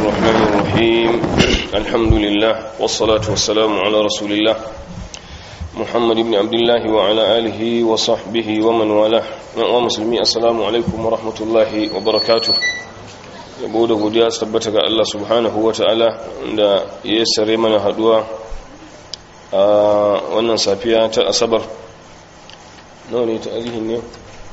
الرحمن الرحيم الحمد لله والصلاة والسلام على رسول الله محمد بن عبد الله وعلى آله وصحبه ومن والاه ومسلمي السلام عليكم ورحمة الله وبركاته yabo da godiya su tabbata ga Allah subhanahu wa ta'ala da ya sare mana haduwa a wannan safiya ta asabar nawa ne ta alihin ne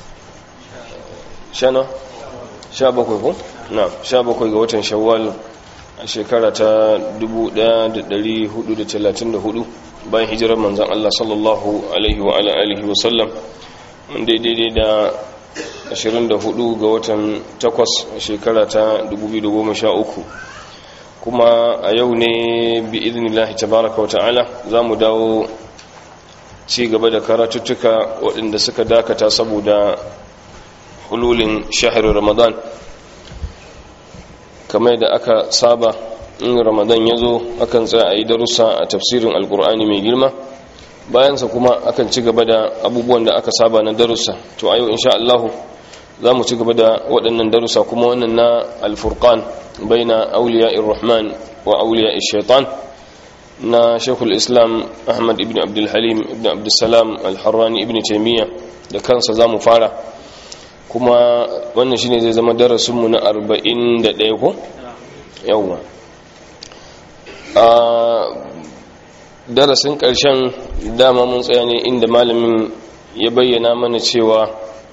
shana sha bakwai ko? na sha bakwai ga watan shawwal a shekara ta 1434 bayan hijirar manzan Allah sallallahu alaihi wa alihi wa sallam daidai da 24 ga watan 8 a shekara ta 2013 kuma a yau ne bi idinillahi tabaraka wa ta'ala za mu dawo ci gaba da karatuttuka waɗanda suka dakata saboda hululin shahar ramadan kamar da aka saba in ramadan ya zo akan tsaya a yi darussa a tafsirin alkur'ani mai girma bayansa kuma akan ci gaba da abubuwan da aka saba na darussa to a yau insha Allahu za mu ci gaba da waɗannan darussa kuma wannan na alfurqan baina auliya rahman wa auliya shaitan na shekul islam ahmad ibn abdulhalim ibn abdulsalam alharrani ibn taimiyya da kansa za mu fara kuma wannan shine zai zama darasinmu na 41 ko yawwa a darasin ƙarshen dama mun tsaya ne inda malamin ya bayyana mana cewa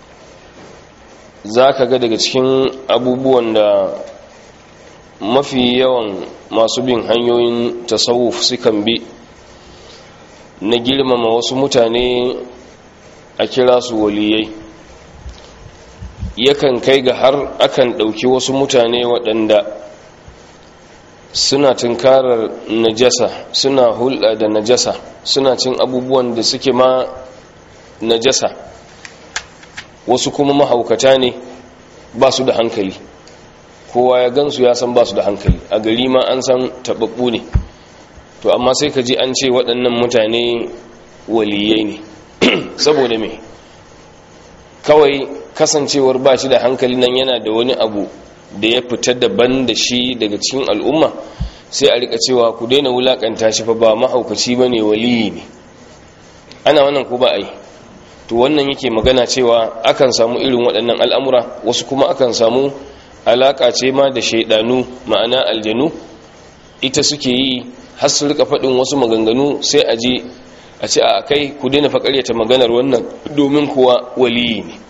za ka ga daga cikin abubuwan da mafi yawan masu bin hanyoyin tasawuf sukan bi na girmama wasu mutane a kira su waliyai yakan kai ga har akan ɗauki wasu mutane waɗanda suna tunkarar najasa suna hulɗa da najasa suna cin abubuwan da suke ma najasa wasu kuma mahaukata ne ba su da hankali kowa ya gansu ya san ba su da hankali a gari ma an san taɓaɓɓu ne to amma sai ka ji an ce waɗannan mutane waliyai ne saboda me kawai kasancewar ba shi da hankali nan yana da wani abu da ya fita daban da shi daga cikin al'umma sai a rika cewa ku daina wulakanta shi fa ba mahaukaci ba ne waliyi ne ana wannan ko ba a yi to wannan yake magana cewa akan samu irin waɗannan al'amura wasu kuma akan samu alaƙa ce ma da shaidanu ma'ana aljanu ita suke yi har su rika faɗin wasu maganganu sai a je a ce a kai ku daina faƙaryata maganar wannan domin kuwa waliyi ne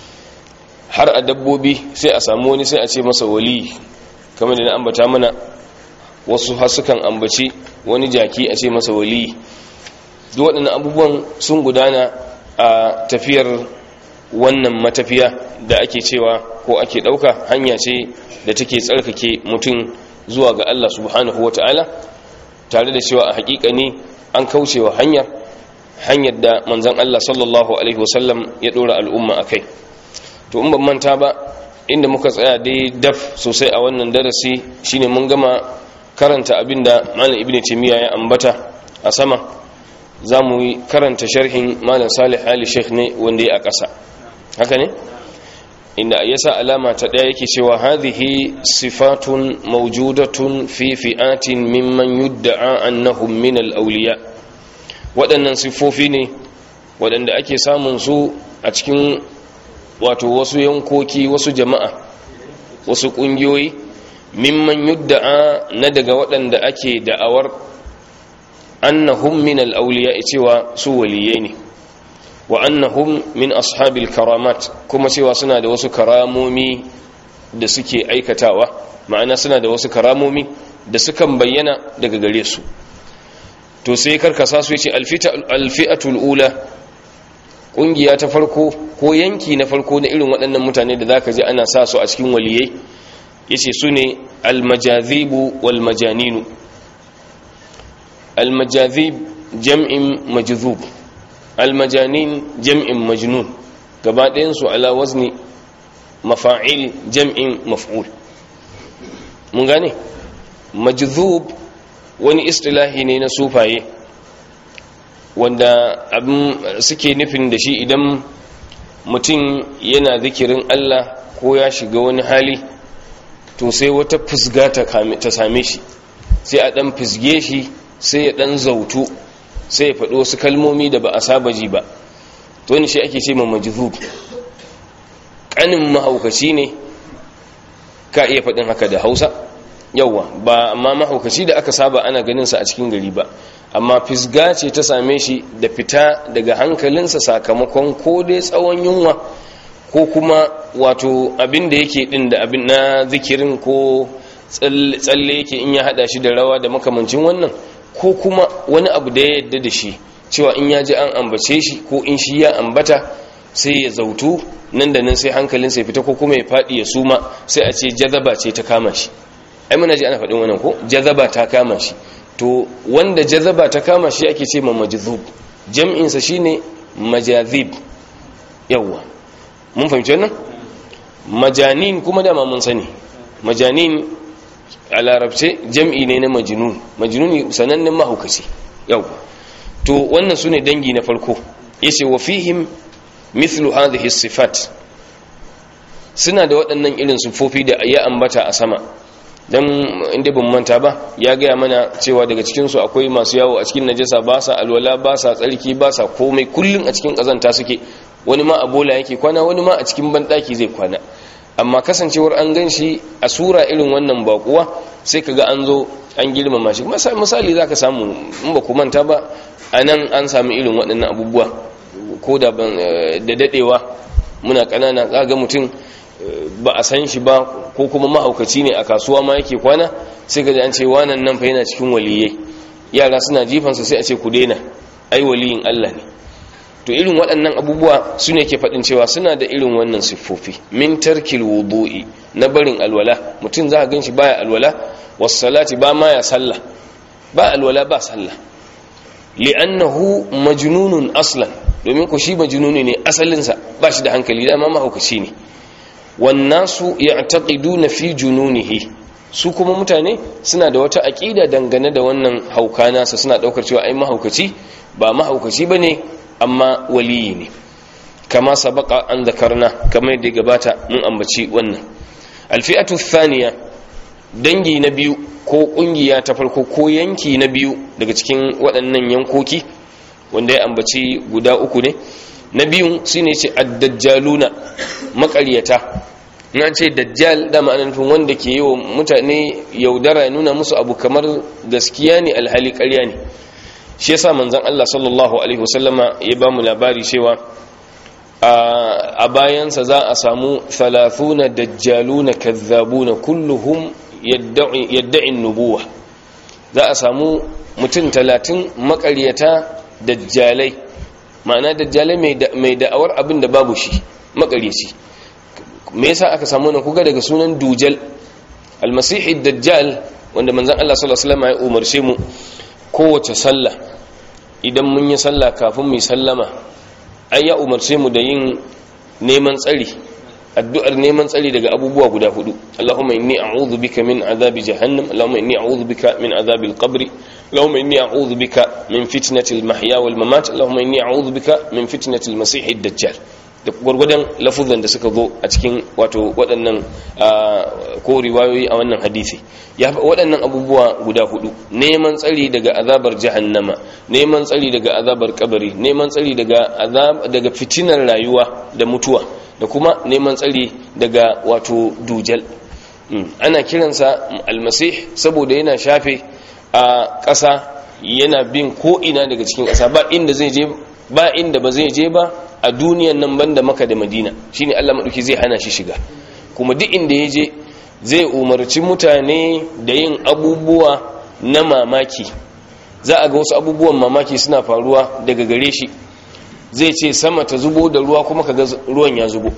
har a dabbobi sai a samu wani sai a ce masa wali kamar da na ambata mana wasu hasukan ambaci wani jaki a ce masa wali duk waɗannan abubuwan sun gudana a tafiyar wannan matafiya da ake cewa ko ake ɗauka hanya ce da take tsarkake mutum zuwa ga Allah subhanahu wa ta'ala tare da cewa a haƙiƙa ne an kaucewa hanyar hanyar da manzan Allah sallallahu alaihi wasallam ya ɗora al'umma a kai to in ban manta ba inda muka tsaya dai daf sosai a wannan darasi shine mun gama karanta abinda malam ibnu timiya ya ambata a sama za mu yi karanta sharhin malam salih ali sheikh ne wanda ya a ƙasa haka ne inda ya sa alama ta ɗaya yake cewa hadhihi sifatun mawjudatun fi fi'atin mimman yudda'a annahum min al-awliya waɗannan siffofi ne waɗanda ake samun su a cikin wato wasu yankoki wasu jama'a wasu ƙungiyoyi mimman yudda'a na daga waɗanda ake da'awar annahum min al'auliya cewa su waliyai ne wa annahum min ashabil karamat kuma cewa suna da wasu karamomi da suke aikatawa ma'ana suna da wasu karamomi da sukan bayyana daga gare su to sai karkasa su yace alfi'atul ula kungiya ta farko ko yanki na farko na irin waɗannan mutane da zaka ji ana sa su a cikin waliyai yace su ne almajazibu wal majaninu almajazib jam'in majzub almajanin jam'in majnun gaba ɗayan su ala wazni mafa'il jam'in maf'ul mun gane majzub wani istilahi ne na sufaye wanda abin suke nufin da shi idan mutum yana zikirin Allah ko ya shiga wani hali to sai wata fusga ta same shi sai a dan fusge shi sai ya dan zautu sai ya faɗi wasu kalmomi da ba a saba ji ba to wani shi ake ce ma majzub kanin mahaukaci ne ka iya faɗin haka da hausa yauwa ba amma mahaukaci da aka saba ana ganinsa a cikin gari ba amma fisga ce ta same shi da fita daga hankalinsa sakamakon ko dai tsawon yunwa ko kuma wato abin da yake din da abin na zikirin ko tsalle yake in ya hada shi da rawa da makamancin wannan ko kuma wani abu da ya yadda da shi cewa in ya ji an ambace shi ko in shi ya ambata sai ya zautu nan da nan sai hankalinsa ya fita ko kuma ya faɗi ya suma sai a ce jazaba ce ta kama shi ai muna ji ana faɗin wannan ko jazaba ta kama shi to wanda jazaba ta kama shi ake ce ma majzub jam'insa shine majazib yawa mun fahimci wannan majanin kuma dama mun sani majanin a larabce jam'i ne na majnun majnun sanannen mahaukaci yawa to wannan sune dangi na farko yace wa fihim mithlu hadhihi sifat suna da waɗannan irin sufofi da ya ambata a sama dan inda ban manta ba ya gaya mana cewa daga cikinsu akwai masu yawo a cikin najasa ba sa alwala ba sa tsarki ba sa komai kullum a cikin kazanta suke wani ma a bola yake kwana wani ma a cikin banɗaki zai kwana amma kasancewar an gan shi a sura irin wannan bakuwa sai kaga an zo an girmama shi misali za ka samu in ba ku manta ba a nan an sami irin waɗannan abubuwa ko da daɗewa muna ƙanana za ga mutum ba a san shi ba ko kuma mahaukaci ne a kasuwa ma yake kwana sai ka ji an ce wanan nan fa yana cikin waliyai yara suna jifansa sai a ce ku daina ai waliyin Allah ne to irin waɗannan abubuwa su ne ke faɗin cewa suna da irin wannan siffofi min tarkil wudu'i na barin alwala mutum za a gan shi baya alwala wassalati ba ma ya sallah ba alwala ba sallah li'annahu majnunun aslan domin ku shi majnuni ne asalinsa ba shi da hankali dama mahaukaci ne wannasu ya'taqiduna fi jununihi su kuma mutane suna da wata aqida dangane da wannan hauka nasa suna daukar cewa ai mahaukaci ba mahaukaci bane amma waliyi ne kama sabaka an zakarna kamar yadda gabata mun ambaci wannan alfi'atu thaniya dangi na biyu ko kungiya ta farko ko yanki na biyu daga cikin waɗannan yankoki wanda ya ambaci guda uku ne na biyun shine ce addajjaluna makaryata na ce dajjal da ma'ana nufin wanda ke yi wa mutane yaudara ya nuna musu abu kamar gaskiya ne alhali ƙarya ne shi yasa manzon Allah sallallahu alaihi wasallama ya ba mu labari cewa a bayansa za a samu 30 dajjaluna kazzabuna kulluhum yadda'i nubuwa za a samu mutum 30 makaryata dajjalai ma'ana dajjalai mai da'awar abin da babu shi makaryaci me yasa aka samu nan kuga daga sunan dujal almasihi dajjal wanda manzon Allah sallallahu alaihi wasallam ya umarce mu kowace sallah idan mun yi sallah kafin mu yi sallama ai ya umarce mu da yin neman tsari addu'ar neman tsari daga abubuwa guda hudu Allahumma inni a'udhu bika min azabi jahannam Allahumma inni a'udhu bika min azabil qabri Allahumma inni a'udhu bika min fitnatil mahya wal mamat Allahumma inni a'udhu bika min fitnatil masiihid dajjal da gwargwadon lafuzan da suka zo a cikin wato waɗannan ko riwayoyi a wannan hadisi ya waɗannan abubuwa guda hudu neman tsari daga azabar jahannama neman tsari daga azabar kabari neman tsari daga azab daga fitinar rayuwa da mutuwa da kuma neman tsari daga wato dujal ana kiransa almasih saboda yana shafe a ƙasa yana bin ko ina daga cikin ƙasa ba inda zai je ba inda ba zai je ba a duniyan nan banda maka da madina shine Allah maɗauki zai hana shi shiga kuma duk inda ya je zai umarci mutane da yin abubuwa na mamaki za a ga wasu abubuwan mamaki suna faruwa daga gare shi zai ce sama ta zubo da ruwa kuma kaga ruwan ya zubo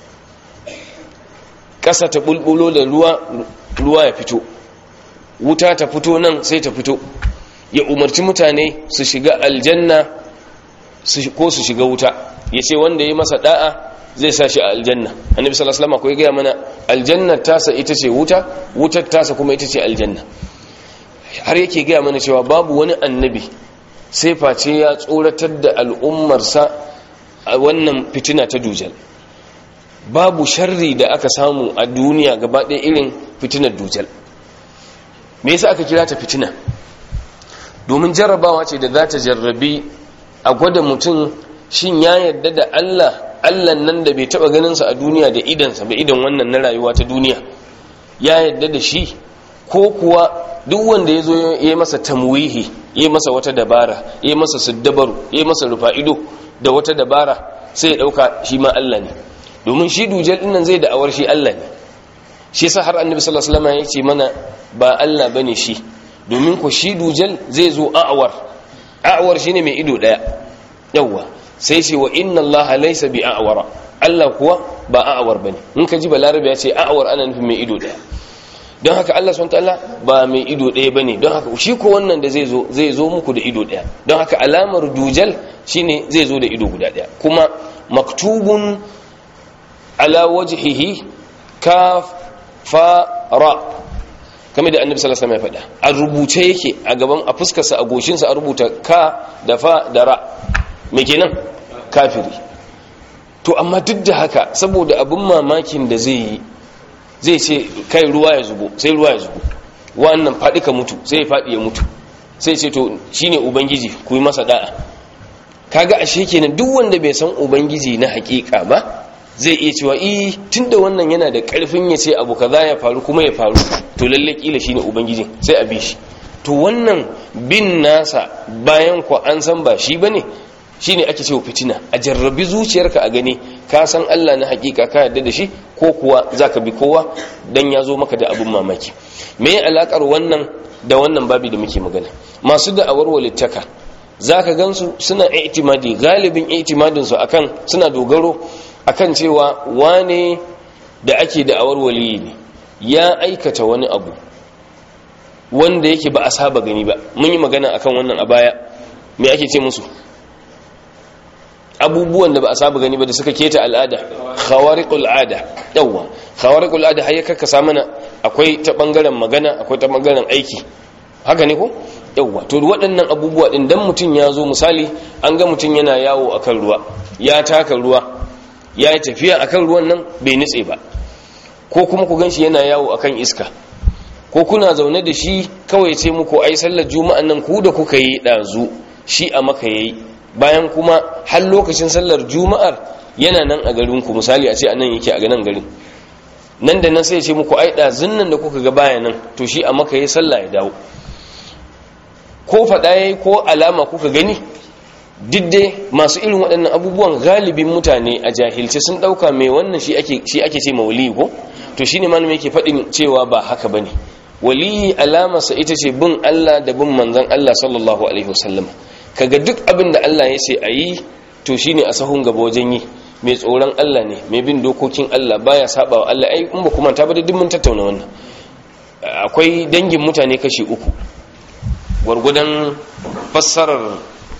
ƙasa ta bulbulo da ruwa ruwa ya fito wuta ta fito nan sai ta fito ya umarci mutane su shiga aljanna ko su shiga wuta ya ce wanda ya masa da'a zai sa shi a aljanna annabi sallallahu alaihi wasallam ko ya gaya mana aljanna tasa ita ce wuta wutar tasa kuma ita ce aljanna har yake gaya mana cewa babu wani annabi sai face ya tsoratar da al'ummarsa a wannan fitina ta dujal babu sharri da aka samu a duniya gaba ɗaya irin fitinar dujal me yasa aka kira ta fitina domin jarrabawa ce da za ta jarrabi a gwada mutum shin ya yarda da Allah Allah nan da bai taba ganinsa a duniya da idansa ba idan wannan na rayuwa ta duniya ya yarda da shi ko kuwa duk wanda ya zo ya yi masa tamwihi ya masa wata dabara ya masa siddabaru ya masa rufa ido da wata dabara sai ya dauka shi ma Allah ne domin shi dujal din nan zai da awar shi Allah ne shi yasa har annabi sallallahu alaihi wasallam ya ce mana ba Allah bane shi domin ko shi dujal zai zo a'awar a'awar shine mai ido daya yawa sai ce wa inna Allah laysa bi a'wara Allah kuwa ba a'awar bane in ka ji balarabe ya ce a'awar ana nufin mai ido daya don haka Allah subhanahu ta'ala ba mai ido daya bane don haka shi ko wannan da zai zo zai zo muku da ido daya don haka alamar dujal shine zai zo da ido guda daya kuma maktubun ala wajhihi kaf fa ra kamar da annabi sallallahu alaihi wasallam ya faɗa a rubuce yake a gaban a fuskarsa a goshinsa a rubuta ka da fa da ra me kenan kafiri to amma duk da haka saboda abin mamakin da zai yi zai ce kai ruwa ya zubo sai ruwa ya zubo wannan faɗi ka mutu sai ya faɗi ya mutu sai ce to shine ubangiji ku yi masa da'a kaga ashe kenan duk wanda bai san ubangiji na hakika ba zai iya cewa eh tunda wannan yana da karfin ya ce abu kaza ya faru kuma ya faru to lalle kila shine ubangiji sai a bi shi to wannan bin nasa bayan ku an san ba shi bane shine ake cewa fitina a jarrabi zuciyarka a gani ka san Allah na hakika ka yarda da shi ko kuwa zaka bi kowa dan ya zo maka da abun mamaki me alakar wannan da wannan babi da muke magana masu da'awar walittaka zaka gansu suna i'timadi galibin i'timadin su akan suna dogaro akan cewa wane da ake da'awar waliyi ne ya aikata wani abu wanda yake ba a saba gani ba mun yi magana akan wannan a baya me ake ce musu abubuwan da ba a saba gani ba da suka keta al'ada khawariqul ada yawa khawariqul ada har ya kakkasa mana akwai ta bangaren magana akwai ta bangaren aiki haka ne ko yawa to waɗannan abubuwa din dan mutun ya zo misali an ga mutun yana yawo akan ruwa ya taka ruwa ya yi tafiya akan ruwan nan bai nutse ba ko kuma ku ganshi yana yawo akan iska ko kuna zaune da shi kawai ce muku ai sallar juma'an nan ku da kuka yi dazu shi a maka yayi bayan kuma har lokacin sallar juma'ar yana nan a garinku misali a ce a nan yake a ganin garin nan da nan sai ce muku ai ɗazun nan da kuka ga baya nan to shi a maka ya sallah ya dawo ko faɗa ya ko alama kuka gani didde masu irin waɗannan abubuwan galibin mutane a jahilce sun ɗauka mai wannan shi ake ce mawali ko to shi ne malam yake faɗin cewa ba haka ba ne waliyi alamarsa ita ce bin allah da bin manzan allah sallallahu alaihi wasallama kaga duk abin da Allah ya ce a yi to shine a sahun gaba wajen yi mai tsoron Allah ne mai bin dokokin Allah baya saba wa Allah ai in ba kuma ta bada duk mun tattauna wannan akwai dangin mutane kashi uku gwargwadon fassarar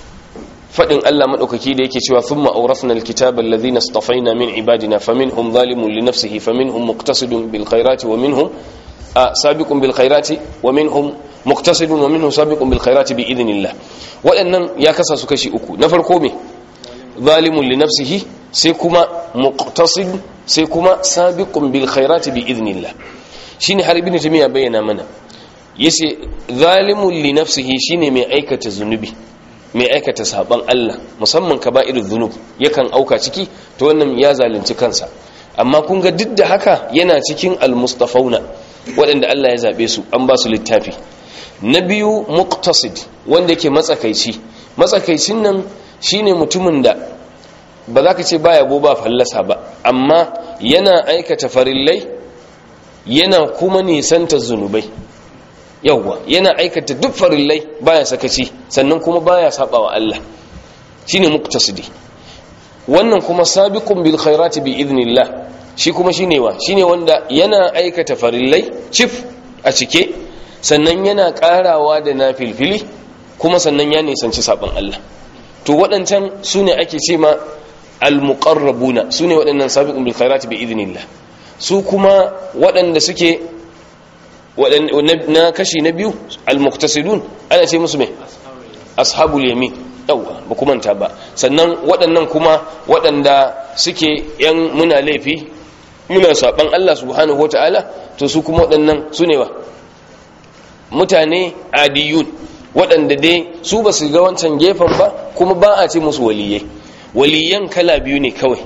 fadin Allah madaukaki da yake cewa thumma awrafna alkitaba alladhina istafaina min ibadina faminhum zalimun li nafsihi faminhum muqtasidun bil khairati wa minhum sabiqun bil khairati wa minhum muqtasidun wa minhum sabiqun bil khairati bi idnillah waɗannan ya kasa su kashi uku na farko me zalimun li nafsihi sai kuma muqtasid sai kuma sabiqun bil khairati bi idnillah shine har ibn tamiya bayyana mana yace zalimun li nafsihi shine mai aikata zunubi mai aikata saban Allah musamman kaba'irudh dhunub yakan auka ciki to wannan ya zalunci kansa amma kun ga duk da haka yana cikin almustafauna waɗanda Allah ya zabe su an ba su littafi na biyu muqtasid wanda ke matsakaici matsakaicin nan shine mutumin da ba za ka ce baya go ba fallasa ba amma yana aikata farillai yana kuma nisanta zunubai yawwa yana aikata duk farillai baya sakaci sannan kuma baya saba wa Allah shine muqtasidi wannan kuma sabiqun bil khairati bi idnillah shi kuma shine wa shine wanda yana aikata farillai cif a cike sannan yana karawa da na filfili kuma sannan ya nisanci sabon Allah to waɗancan su ne ake ce ma al-muqarrabuna su ne waɗannan sabiqun bil khairati bi idnillah su kuma waɗanda suke na kashi na biyu al-muqtasidun ana ce musu me ashabul yamin yawa ba kuma manta ba sannan waɗannan kuma waɗanda suke yan muna laifi muna saban Allah subhanahu wataala to su kuma waɗannan su ne ba mutane adiyun waɗanda dai su ba su ga wancan gefen ba kuma ba a ce musu waliyai waliyan kala biyu ne kawai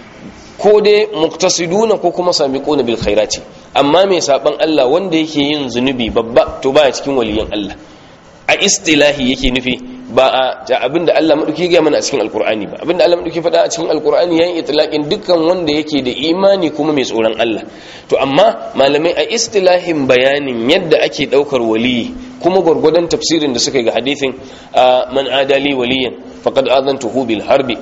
ko dai muktasiduna ko kuma sabiquna bil khairati amma mai saban Allah wanda yake yin zunubi babba to baya cikin waliyan Allah a istilahi yake nufi ba a ta abinda Allah madauki ga mana a cikin alqur'ani ba abinda Allah madauki faɗa a cikin alqur'ani yayin itlaqin dukkan wanda yake da imani kuma mai tsoron Allah to amma malamai a istilahin bayanin yadda ake daukar waliyi kuma gurgudan tafsirin da suka yi ga hadithin man adali waliyan faqad adantuhu bil harbi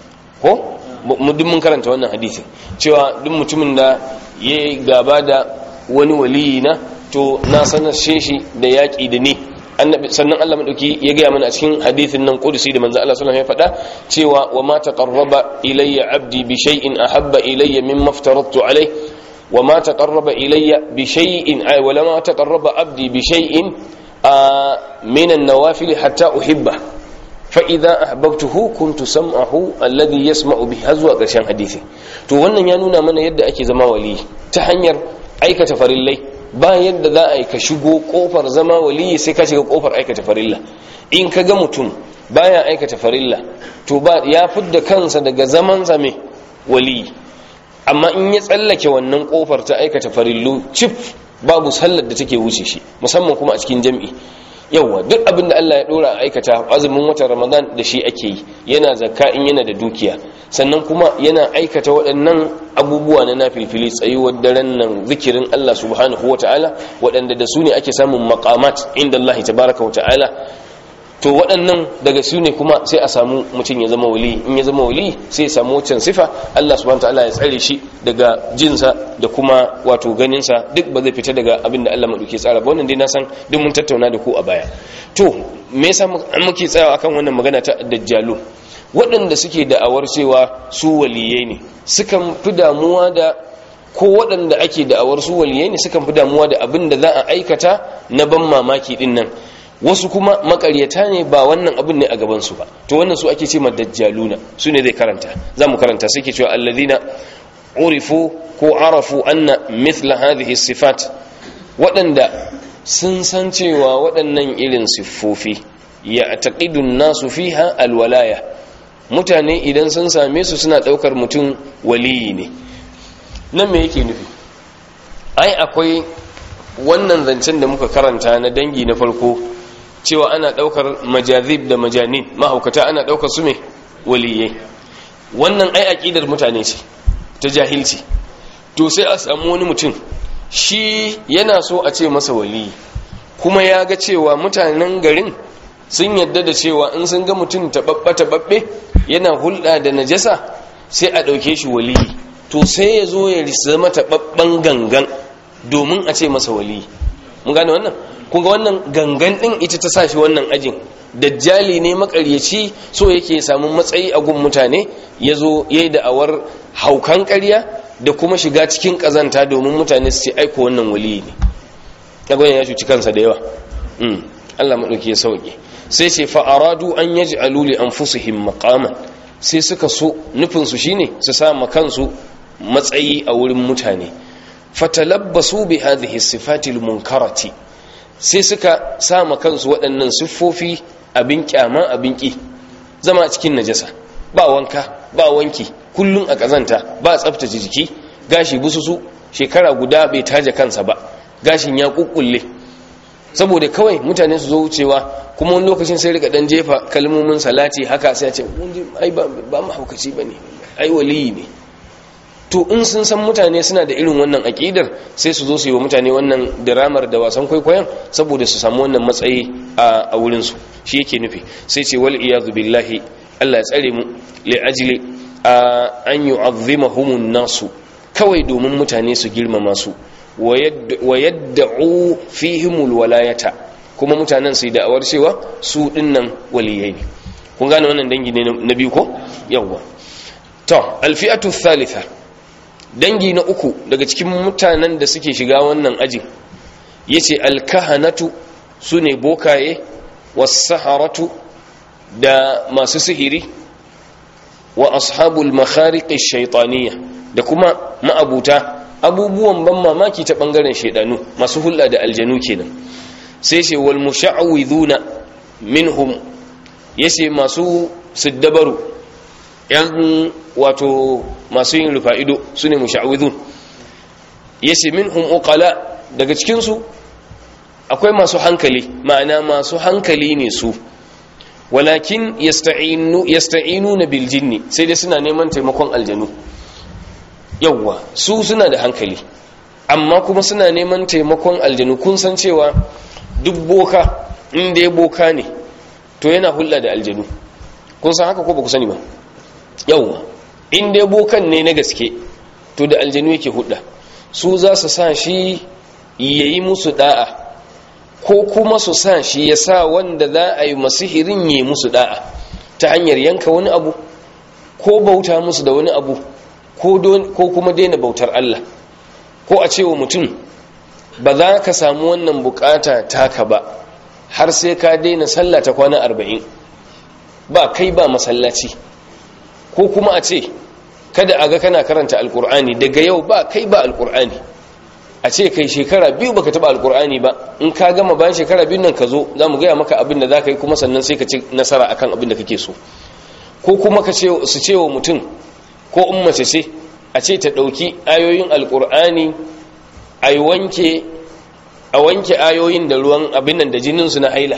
ko duk mun karanta wannan hadisin cewa duk mutumin da ya gaba da wani waliyi na to na sanar shi da yaƙi da ni sannan Allah madauki ya gaya mana a cikin hadisin nan kudusi da manzo Allah sallallahu alaihi wasallam ya faɗa cewa wa ma taqarraba ilayya abdi bi shay'in ahabba ilayya mimma aftaradtu alayhi wa ma taqarraba ilayya bi shay'in ay wa ma taqarraba abdi bi shay'in min an-nawafil hatta uhibba fa'iza ahbabtuhu kuntu sam'ahu alladhi yasma'u bihi har zuwa ƙarshen hadisi to wannan ya nuna mana yadda ake zama wali ta hanyar aikata farillai ba yadda za a yi ka shigo kofar zama wali sai ka shiga kofar aikata farilla in ka ga mutum baya aikata farilla to ba ya fidda kansa daga zaman zame wali amma in ya tsallake wannan kofar ta aikata farillu cif babu sallar da take wuce shi musamman kuma a cikin jam'i yauwa duk abin da Allah ya dora a aikata azumin watan Ramadan da shi ake yi yana zakka in yana da dukiya sannan kuma yana aikata waɗannan abubuwa na nafilfili tsayuwar daren nan zikirin Allah subhanahu wata'ala waɗanda da su ne ake samun maqamat inda Allah tabaraka wata'ala to waɗannan daga su ne kuma sai a samu mutum ya zama wali in ya zama wali sai ya samu wancan sifa Allah subhanahu wata'ala ya tsare shi daga jinsa da kuma wato ganinsa duk ba zai fita daga abin da Allah maɗauki tsara ba wannan dai na san duk mun tattauna da ku a baya to me yasa muke tsayawa akan wannan magana ta dajjalu waɗanda suke da'awar cewa su waliyai ne sukan fi damuwa da ko waɗanda ake da'awar su waliyai ne sukan fi damuwa da abin da za a aikata na ban mamaki din nan wasu kuma makaryata ne ba wannan abin ne a gabansu ba to wannan su ake ce ma dajjaluna su ne zai karanta za mu karanta suke cewa allazina urifu ko arafu anna mithla hadhihi sifat waɗanda sun san cewa waɗannan irin siffofi ya taqidun nasu fiha alwalaya mutane idan sun same su suna ɗaukar mutum waliyi ne nan me yake nufi ai akwai wannan zancen da muka karanta na dangi na farko cewa ana ɗaukar majazib da majanin mahaukata ana ɗaukar su me waliyai wannan ai aƙidar mutane ce ta jahilci to sai a samu wani mutum shi yana so a ce masa waliyi kuma ya ga cewa mutanen garin sun yadda da cewa in sun ga mutum taɓaɓɓe-taɓaɓɓe yana hulɗa da najasa sai a ɗauke shi waliyi to sai ya zo ya zama taɓaɓɓen gangan domin a ce masa waliyi mun gane wannan kunga wannan gangan ɗin ita ta sa shi wannan ajin dajjali ne makaryaci so yake samu matsayi a gun mutane ya zo ya yi da'awar haukan ƙarya da kuma shiga cikin ƙazanta domin mutane su ce aiko wannan waliyi ne ɗagon ya cuci kansa da yawa Allah maɗauki ya sauƙi sai ce fa'aradu an yaji aluli an fusuhin makaman sai suka so nufinsu shine su sa kansu matsayi a wurin mutane fatalabbasu bi hadhihi sifatil munkarati sai suka sa kansu waɗannan siffofi abin kyama abin ƙi zama cikin najasa ba wanka ba wanki kullum a ƙazanta ba tsaftace jiki gashi bususu shekara guda bai taje kansa ba gashin ya kukkulle saboda kawai mutane su zo wucewa kuma wani lokacin sai rika dan jefa kalmomin salati haka sai a ce ai ba mahaukaci ba ne ai waliyi ne to in sun san mutane suna da irin wannan aƙidar sai su zo su yi wa mutane wannan diramar da wasan kwaikwayon saboda su samu wannan matsayi a wurinsu shi yake nufi sai ce wal iyadu billahi Allah ya tsare mu li ajli an yu'azzimahumun nasu kawai domin mutane su girmama su wa yadda'u fihimul walayata kuma mutanen su yi da'awar cewa su dinnan waliyai ne kun gane wannan dangi ne na biyu ko yawwa to alfi'atu thalitha dangi na uku daga cikin mutanen da suke shiga wannan ajin yace alkahanatu sune bokaye was-saharatu da masu sihiri wa ashabul makhariqi shaytaniyya da kuma ma'abuta abubuwan ban mamaki ta bangaren shaidanu masu hulɗa da aljanu kenan sai ce wal musha'widhuna minhum yace masu siddabaru yan wato masu yin rufa'ido sune musha'widhun yace minhum uqala daga cikin su akwai masu hankali ma'ana masu hankali ne su walakin yasta'inu yasta'inuna bil jinni sai dai suna neman taimakon aljanu yawwa su suna da hankali amma kuma suna neman taimakon aljanu kun san cewa duk boka inda ya boka ne to yana hulɗa da aljanu kun san haka ko ba ku sani ba yawwa inda ya bokan ne na gaske to da aljanu yake hulɗa su za su sa shi ya yi musu da'a ko kuma su sa shi ya sa wanda za a yi masihirin ya yi musu da'a ta hanyar yanka wani abu ko bauta musu da wani abu ko kuma daina bautar Allah ko a cewa mutum ba za ka samu wannan bukata taka ba har sai ka daina sallah ta kwana arba'in ba kai ba masallaci ko kuma a ce kada a ga kana karanta alkur'ani daga yau ba kai ba alkur'ani a ce kai shekara biyu baka taba alkur'ani ba in ka gama bayan shekara biyu nan ka zo za mu gaya maka abin da za ka yi kuma sannan sai ka ci nasara akan abin da kake so ko kuma ka su ce wa mutum ko in mace ce a ce ta ɗauki ayoyin alkur'ani a wanke a wanke ayoyin da ruwan abin nan da jininsu na haila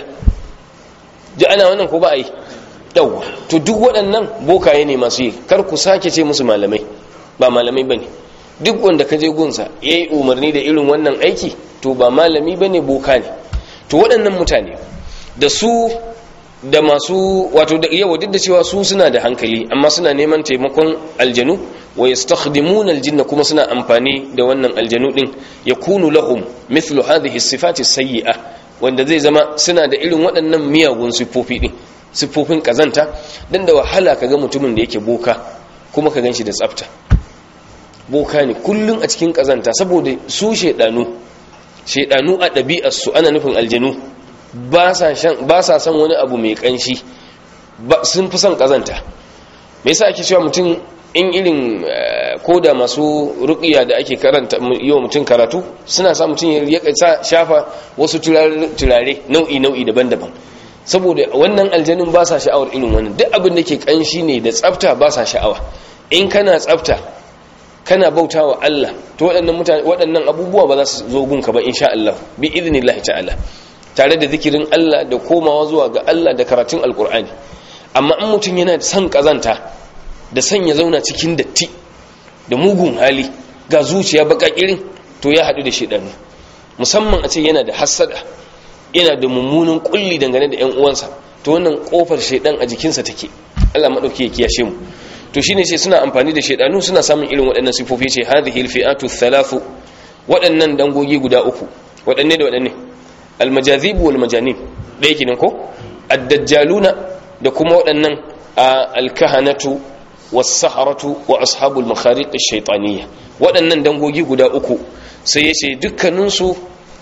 ji ana wannan ko ba a yi yawwa to duk waɗannan bokaye ne masu yi kar ku sake ce musu malamai ba malamai ba ne duk wanda ka je gunsa ya yi umarni da irin wannan aiki to ba malami ba ne boka ne to waɗannan mutane da su da masu wato da yawa duk da cewa su suna da hankali amma suna neman taimakon aljanu wa yastakhdimuna aljinna kuma suna amfani da wannan aljanu din yakunu lahum mithlu hadhihi sifati sayyi'a wanda zai zama suna da irin waɗannan miyagun siffofi din siffofin kazanta dan da wahala kaga mutumin da yake boka kuma ka ganshi da tsafta boka ne kullun a cikin kazanta saboda su shedanu shedanu a ɗabi'ar su ana nufin aljanu ba sa son wani abu mai kanshi sun fi son kazanta me yasa ake cewa mutum in irin koda masu ruqiya da ake karanta yau mutum karatu suna sa mutum ya shafa wasu turare nau'i nau'i daban-daban saboda wannan aljanun ba sa sha'awar irin wannan duk abin da ke kanshi ne da tsafta ba sa sha'awa in kana tsafta kana bautawa Allah to waɗannan mutane waɗannan abubuwa ba za su zo gunka ba insha Allah bi idnillahi ta'ala tare da zikirin Allah da komawa zuwa ga Allah da karatun alkur'ani amma in mutum yana son kazanta da son ya zauna cikin datti da mugun hali ga zuciya baka irin to ya haɗu da shedanu musamman a ce yana da hassada yana da mummunan kulli dangane da 'yan uwansa to wannan kofar shedan a jikinsa take Allah madauki ya kiyashe mu to shine sai suna amfani da shedanu suna samun irin waɗannan sifofi ce hadhihi alfi'atu thalathu waɗannan dangogi guda uku waɗanne da waɗanne almajazib wal majanin ɗaya kenan ko ad-dajjaluna da kuma waɗannan alkahanatu was-saharatu wa ashabul makhariq ash-shaytaniyya waɗannan dangogi guda uku sai yace dukkanin su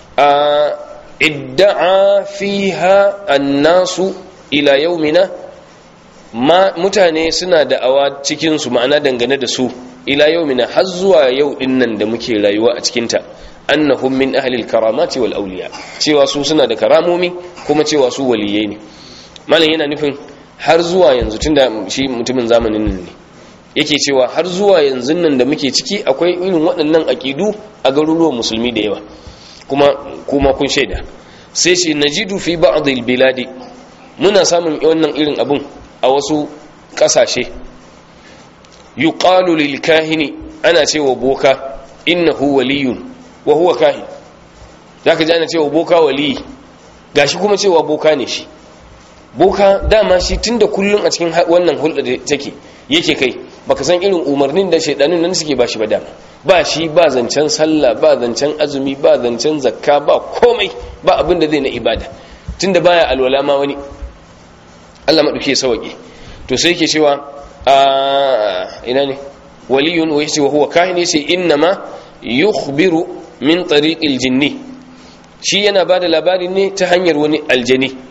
idda'a fiha an-nasu ila yawmina ma mutane suna da'awa cikin su ma'ana dangane da su ila yawmina har zuwa yau dinnan da muke rayuwa a cikin ta annahum min ahli al-karamati wal awliya cewa su suna da karamomi kuma cewa su waliyai ne malam yana nufin har zuwa yanzu tunda shi mutumin zamanin nan ne yake cewa har zuwa yanzu nan da muke ciki akwai irin waɗannan aqidu a garuruwan musulmi da yawa kuma kuma kun shaida sai shi najidu fi ba'd al-biladi muna samun wannan irin abun a wasu kasashe yuqalu lil kahini ana cewa boka innahu waliyun wa huwa kahin zaka ji ana cewa boka waliyi gashi kuma cewa boka ne shi boka dama shi tunda kullun a cikin wannan hulɗa da take yake kai baka san irin umarnin da shaidanun nan suke bashi ba dama ba shi ba zancen sallah ba zancen azumi ba zancen zakka ba komai ba abin da zai na ibada tunda baya alwala ma wani Allah maɗauke sauƙi to sai yake cewa a ina ne waliyun wa yace wa huwa kahin yace inna ma yukhbiru min tariqil jinni shi yana bada labari ne ta hanyar wani aljani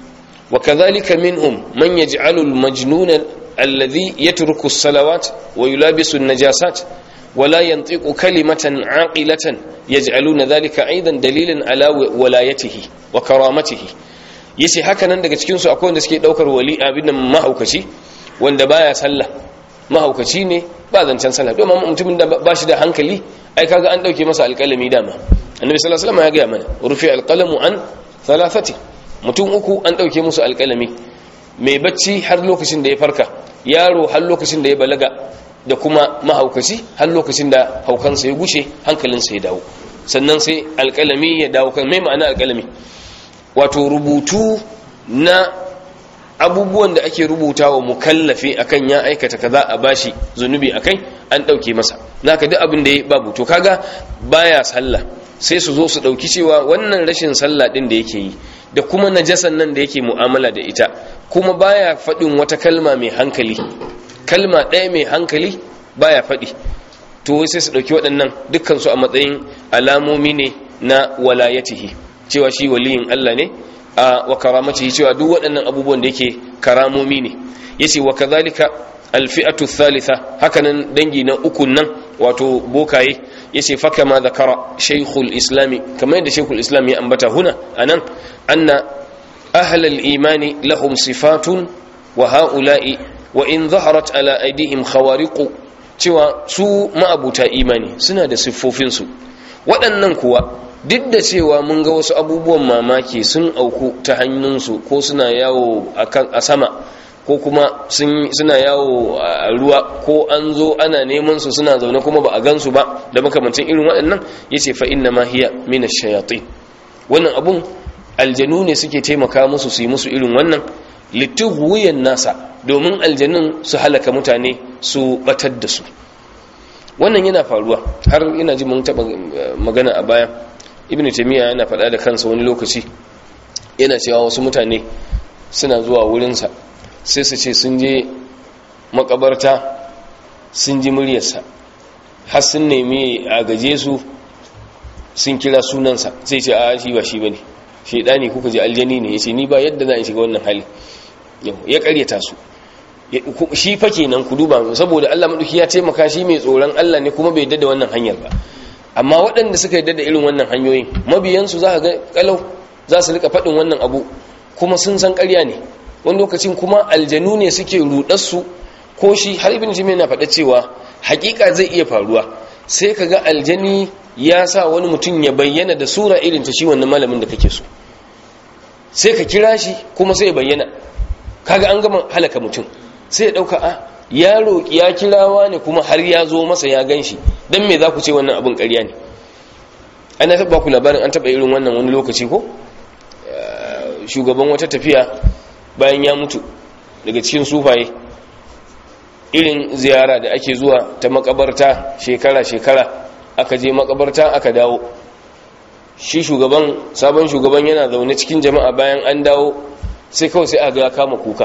wa kadhalika minhum man yaj'alu al-majnuna alladhi yatruku as-salawat wa yulabisu an-najasat wa la yantiqu kalimatan 'aqilatan yaj'aluna dhalika aidan dalilan ala walayatihi wa karamatihi yace haka nan daga cikin su akwai wanda suke daukar wali abin nan mahaukaci wanda baya sallah mahaukaci ne ba zancen sallah domin mutumin da ba shi da hankali ai kaga an dauke masa alƙalami dama annabi sallallahu alaihi wasallam ya ga mana rufi alqalamu an thalathati mutum uku an dauke musu alƙalami mai bacci har lokacin da ya farka yaro har lokacin da ya balaga da kuma mahaukaci har lokacin da haukansa ya gushe hankalinsa ya dawo sannan sai alƙalami ya dawo kan mai ma'ana alƙalami wato rubutu na abubuwan da ake rubuta wa mukallafi akan ya aikata kaza a bashi zunubi akai an dauke masa naka duk abin da ya babu to kaga baya sallah sai su zo su dauki cewa wannan rashin sallah din da yake yi da kuma najasan nan da yake mu'amala da ita kuma baya faɗin wata kalma mai hankali kalma ɗaya mai hankali baya faɗi to sai su dauki waɗannan dukkan su a matsayin alamomi ne na walayatihi cewa shi waliyin Allah ne a wa karamatihi cewa duk waɗannan abubuwan da yake karamomi ne yace wa kadhalika alfi'atu thalitha hakanan dangi na uku nan wato bokaye yace fa kama zakara shaykhul islami kamar yadda shaykhul islam ya ambata huna anan anna ahlal imani lahum sifatun wa haula'i wa in zaharat ala aidihim khawariqu cewa su ma'abuta imani suna da siffofinsu waɗannan kuwa duk da cewa mun ga wasu abubuwan mamaki sun auku ta hannunsu ko suna yawo a sama ko kuma suna yawo a ruwa ko an zo ana neman su suna zaune kuma ba a gansu ba da makamancin irin waɗannan ya ce fa inna ma hiya min shayatin wannan abun aljanu ne suke taimaka musu su yi musu irin wannan litughwiyan nasa domin aljanun su halaka mutane su batar da su wannan yana faruwa har ina ji mun taɓa magana a baya ibn taymiya yana faɗa da kansa wani lokaci yana cewa wasu mutane suna zuwa wurinsa sai su ce sun je makabarta sun ji muryarsa har sun nemi a gaje su sun kira sunansa sai ce a shi ba shi bane shedani kuka ji aljani ne yace ni ba yadda za in shiga wannan hali ya karyata su shi fa kenan ku duba saboda Allah madauki ya taimaka shi mai tsoron Allah ne kuma bai yadda da wannan hanyar ba amma waɗanda suka yadda da irin wannan hanyoyin mabiyansu za ga kalau za su rika faɗin wannan abu kuma sun san ƙarya ne wani lokacin kuma aljanu ne suke rudarsu ko shi har ibn jimi na faɗa cewa hakika zai iya faruwa sai ka ga aljani ya sa wani mutum ya bayyana da sura irin ta shi wannan malamin da kake so sai ka kira shi kuma sai ya bayyana kaga an gama halaka mutum sai ya ɗauka a ya roƙi ya kirawa ne kuma har ya zo masa ya gan shi don me za ku ce wannan abin ƙarya ne ana taɓa ku labarin an taɓa irin wannan wani lokaci ko shugaban wata tafiya bayan ya mutu daga cikin sufaye irin ziyara da ake zuwa ta makabarta shekara-shekara aka je makabarta aka dawo shi shugaban sabon shugaban yana zaune cikin jama'a bayan an dawo sai kawai sai aka ya kama kuka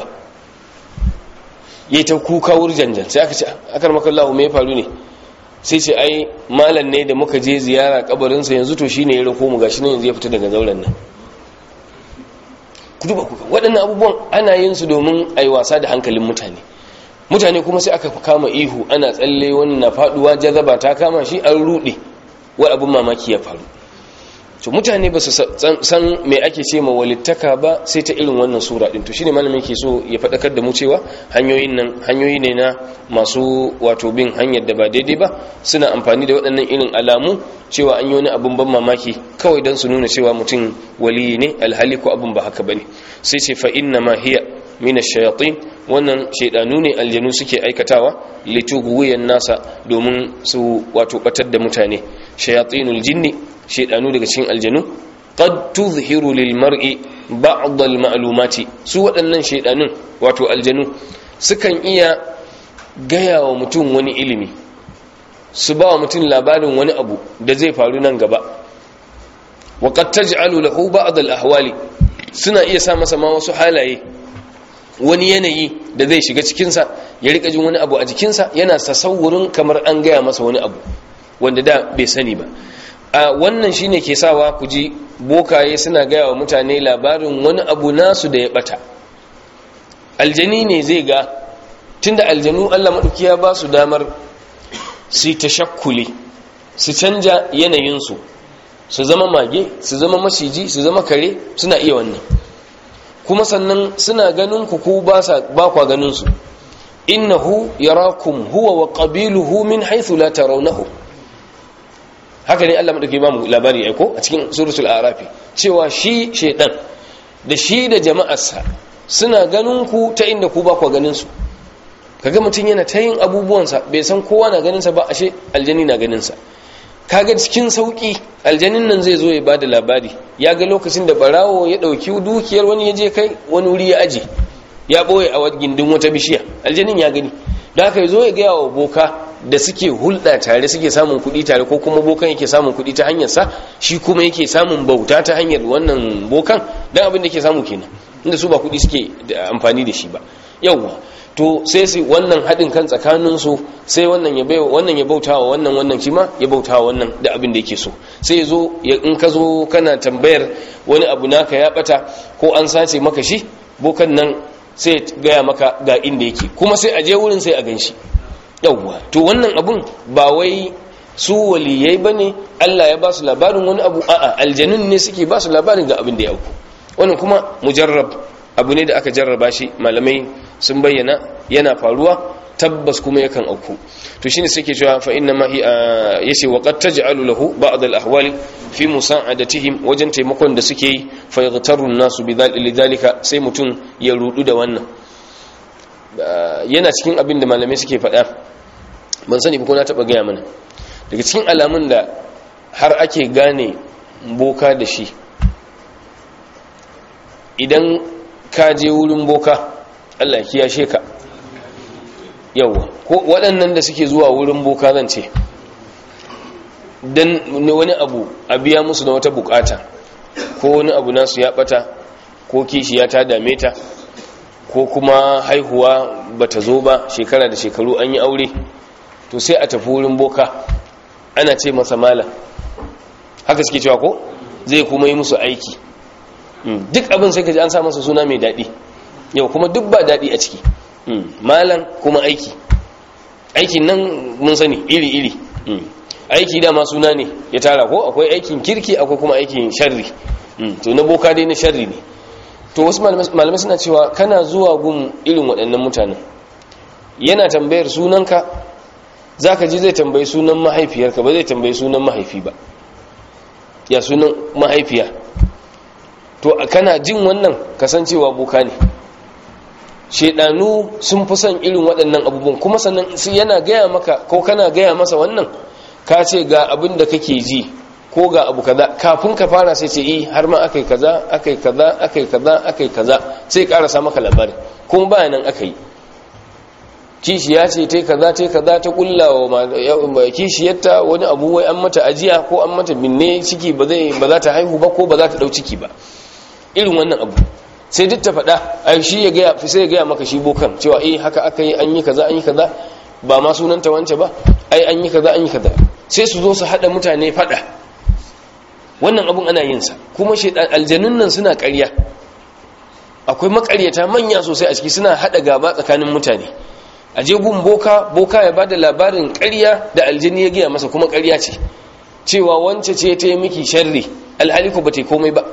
yi ta kuka wurjanjan sai aka ce akar makallahu mai faru ne sai ce ai malam ne da muka je ziyara kabarinsa yanzu to shine ya rako mu gashi nan yanzu ya fita daga zauren nan ku duba kuka waɗannan abubuwan ana yin su domin a yi wasa da hankalin mutane mutane kuma sai aka kama ihu ana tsalle wani na faduwa jazaba ta kama shi an ruɗe wai abin mamaki ya faru to mutane ba su san me ake ce ma walittaka ba sai ta irin wannan sura din to shine malamin ke so ya faɗakar da mu cewa hanyoyin nan hanyoyi ne na masu wato bin hanyar da ba daidai ba suna amfani da waɗannan irin alamu cewa an yi wani abin ban mamaki kawai don su nuna cewa mutum waliyi ne alhali ko abin ba haka bane sai ce fa inna ma hiya min ash-shayatin wannan shaydanu ne aljanu suke aikatawa litughwiyan nasa domin su wato batar da mutane shayatinul jinni shaydanu daga cikin aljanu qad tuzhiru lil mar'i ba'd al ma'lumati su waɗannan shaydanun wato aljanu sukan iya gaya wa mutum wani ilimi su ba wa mutum labarin wani abu da zai faru nan gaba wa qad taj'alu lahu ba'd al ahwali suna iya sa masa ma wasu halaye wani yanayi da zai shiga cikinsa ya rika jin wani abu a jikinsa yana tasawurin kamar an gaya masa wani abu wanda da bai sani ba a wannan shine ke sawa ku ji bokaye suna gaya wa mutane labarin wani abu nasu da ya bata aljani ne zai ga tunda aljanu Allah maɗauki ya ba su damar su tashakkuli su canja yanayinsu su zama mage su zama maciji su zama kare suna iya wannan kuma sannan suna ganin ku ku ba kwa ganin su innahu yarakum huwa wa qabiluhu min haythu la tarawnahu haka ne Allah madauke ba mu labari aiko a cikin suratul arafi cewa shi shedan da shi da jama'arsa suna ganin ku ta inda ku ba kwa ganin su kaga mutum yana ta yin abubuwansa bai san kowa na ganin sa ba ashe aljani na ganin sa kaga cikin sauki aljanin nan zai zo ya bada labari ya ga lokacin da barawo ya dauki dukiyar wani ya je kai wani wuri ya aje ya boye a gindin wata bishiya aljanin ya gani da haka zo ya gaya wa boka da suke hulɗa tare suke samun kuɗi tare ko kuma bokan yake samun kuɗi ta hanyar sa shi kuma yake samun bauta ta hanyar wannan bokan dan abin da yake samu kenan inda su ba kuɗi suke amfani da shi ba yawwa to sai su wannan haɗin kan tsakaninsu sai wannan ya bai wannan ya bautawa wannan wannan shi ma ya bautawa wannan da abin da yake so sai zo in ka zo kana tambayar wani abu naka ya bata ko an sace maka shi bokan nan sai gaya maka ga inda yake kuma sai a je wurin sai a gan shi yawwa to wannan abun ba wai su waliyai bane Allah ya ba su labarin wani abu a'a aljanun ne suke ba su labarin ga abin da ya auku wannan kuma mujarrab abu ne da aka jarraba shi malamai sun bayyana yana faruwa tabbas kuma yakan auku to shine suke cewa fa inna ma hi yace wa qad taj'alu lahu ba'd al ahwali fi musa'adatihim wajen taimakon da suke yi fa yaghtaru an-nasu bidhalika sai mutun ya rudu da wannan yana cikin abin da malamai suke faɗa ban sani ba ko na taba gaya mana daga cikin alamun da har ake gane boka da shi idan ka je wurin boka Allah ya kiyashe ka yawa ko waɗannan da suke zuwa wurin boka zan ce dan wani abu a biya musu na wata bukata ko wani abu nasu ya bata ko kishiya ta dame ta ko kuma haihuwa bata zo ba shekara da shekaru an yi aure to sai a tafi wurin boka ana ce masa malam haka suke cewa ko zai kuma yi musu aiki duk abin sai ka ji an sa masa suna mai daɗi yau kuma duk ba daɗi a ciki malam kuma aiki aikin nan mun sani iri-iri aiki dama suna ne ya tara ko akwai aikin kirki akwai kuma aikin sharri to na boka dai na sharri ne to wasu malamai suna cewa kana zuwa gun irin waɗannan mutanen yana tambayar sunanka za ka ji zai tambayi sunan mahaifiyarka ba zai tambayi sunan mahaifi ba ya sunan mahaifiya to kana jin wannan kasancewa boka ne shedanu sun fi son irin waɗannan abubuwan kuma sannan yana gaya maka ko kana gaya masa wannan ka ce ga abin da kake ji ko ga abu kaza kafin ka fara sai ce eh har ma akai kaza akai kaza akai kaza akai kaza sai karasa maka labari kuma bayan nan akai kishiya ce tai kaza tai kaza ta kullawa kishiyarta wani abu wai an mata ajiya ko an mata binne ciki ba zai ba za ta haihu ba ko ba za ta dau ciki ba irin wannan abu sai duk ta faɗa ai shi ya gaya sai ya gaya maka shi bokan cewa eh haka aka yi an yi kaza an yi kaza ba ma sunanta wance ba ai an yi kaza an yi kaza sai su zo su haɗa mutane faɗa wannan abun ana yin sa kuma shi aljanun nan suna ƙarya akwai makaryata manya sosai a ciki suna haɗa gaba tsakanin mutane a je gun boka boka ya bada labarin ƙarya da aljini ya gaya masa kuma ƙarya ce cewa wance ce ta yi miki sharri alhali ko ba ta yi komai ba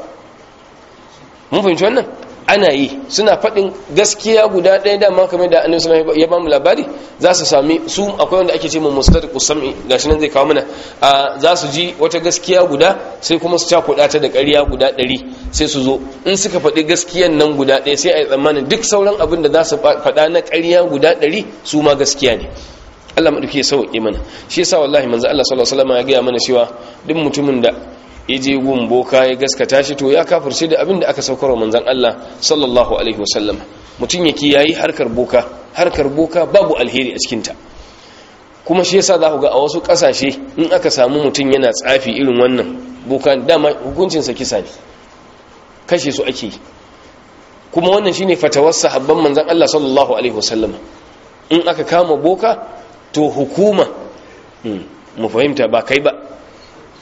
mun fahimci wannan ana yi suna faɗin gaskiya guda ɗaya dama kamar da annabi sallallahu ya bamu labari za su sami su akwai wanda ake ce mu mustariqu sam'i gashi nan zai kawo mana za su ji wata gaskiya guda sai kuma su cakuɗa ta da ƙarya guda ɗari sai su zo in suka faɗi gaskiyan nan guda ɗaya sai a yi tsammanin duk sauran abin da za su faɗa na ƙarya guda ɗari su ma gaskiya ne Allah maɗauki ya sauƙi mana shi yasa wallahi manzo Allah sallallahu alaihi wasallam ya gaya mana cewa duk mutumin da ya je gun boka ya gaskata shi to ya kafirce da abin da aka saukar wa manzan Allah sallallahu alaihi wasallam mutum ya kiyayi harkar boka harkar boka babu alheri a cikinta kuma shi yasa za ku ga a wasu ƙasashe in aka samu mutum yana tsafi irin wannan boka dama hukuncinsa kisa ne kashe su ake yi kuma wannan shine fatawar sahabban manzan Allah sallallahu alaihi wasallam in aka kama boka to hukuma mu fahimta ba kai ba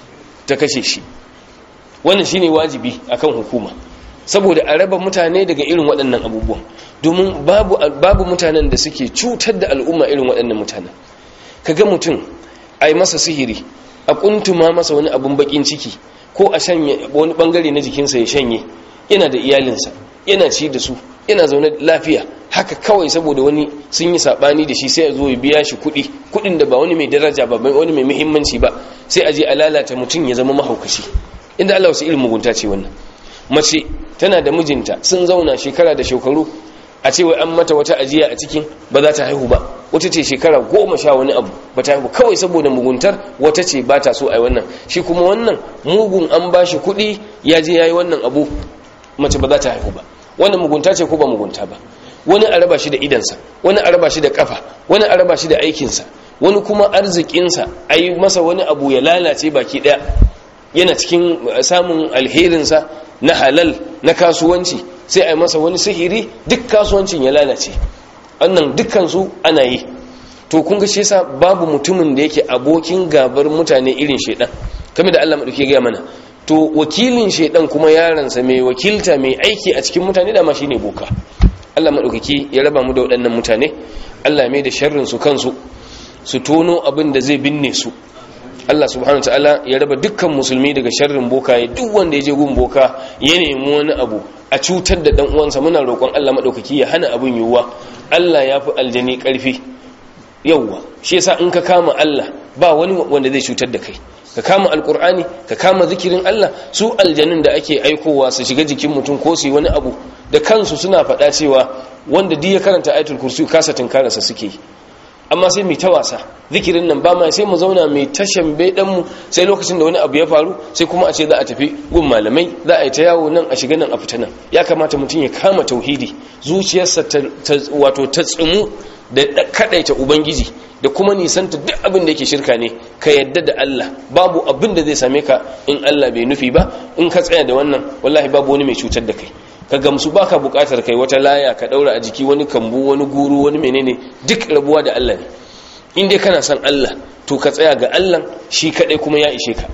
ta kashe shi wannan shine wajibi akan hukuma saboda a raba mutane daga irin waɗannan abubuwan domin babu babu mutanen da suke cutar da al'umma irin waɗannan mutanen kaga mutum ai masa sihiri a kuntuma masa wani abun bakin ciki ko a shanye wani bangare na jikinsa ya shanye yana da iyalinsa yana ci da su yana zaune lafiya haka kawai saboda wani sun yi sabani da shi sai a zo ya biya shi kuɗi kuɗin da ba wani mai daraja ba wani mai muhimmanci ba sai a je a lalata mutum ya zama mahaukaci inda Allah wasu irin mugunta ce wannan mace tana da mijinta sun zauna shekara da shekaru a ce wai an mata wata ajiya a cikin ba za ta haihu ba wata ce shekara goma sha wani abu ba ta haihu kawai saboda muguntar wata ce ba ta so a yi wannan shi kuma wannan mugun an ba shi kuɗi ya je ya yi wannan abu mace ba za ta haihu ba wannan mugunta ce ko ba mugunta ba wani a raba shi da idansa wani a raba shi da kafa wani a raba shi da aikinsa wani kuma arzikinsa a yi masa wani abu ya lalace baki ɗaya yana cikin samun alherinsa na halal na kasuwanci sai a yi masa wani sihiri duk kasuwancin ya lalace wannan dukkansu ana yi to kun ga shi yasa babu mutumin da yake abokin gabar mutane irin shedan kamar da Allah madauke ga mana to wakilin shedan kuma yaransa mai wakilta mai aiki a cikin mutane da ma shine boka Allah madaukaki ya raba mu da waɗannan mutane Allah mai da sharrin su kansu su tono abin da zai binne su Allah subhanahu ta'ala ya raba dukkan musulmi daga sharrin boka ya duk wanda ya je gun boka ya nemi wani abu a cutar da dan uwansa muna roƙon Allah madaukaki ya hana abin yiwuwa Allah ya fi aljani ƙarfi yawwa shi yasa in ka kama Allah ba wani wanda zai cutar da kai ka kama alkur'ani ka kama zikirin Allah su aljanun da ake aikowa su shiga jikin mutum ko su yi wani abu da kansu suna faɗa cewa wanda duk ya karanta ayatul kursi kasa tunkararsa suke yi amma sai mai ta wasa zikirin nan ba ma sai mu zauna mai tashan bedan mu sai lokacin da wani abu ya faru sai kuma a ce za a tafi gun malamai za a yi ta yawo nan a shiga nan a fita nan ya kamata mutum ya kama tauhidi zuciyarsa ta wato ta tsimu da kadaita ubangiji da kuma nisanta duk abin da yake shirka ne ka yadda da Allah babu abin da zai same ka in Allah bai nufi ba in ka tsaya da wannan wallahi babu wani mai cutar da kai ka gamsu baka bukatar kai wata laya ka daura a jiki wani kambu wani guru wani menene duk rabuwa da Allah ne in dai kana son Allah to ka tsaya ga Allah shi kadai kuma ya ishe ka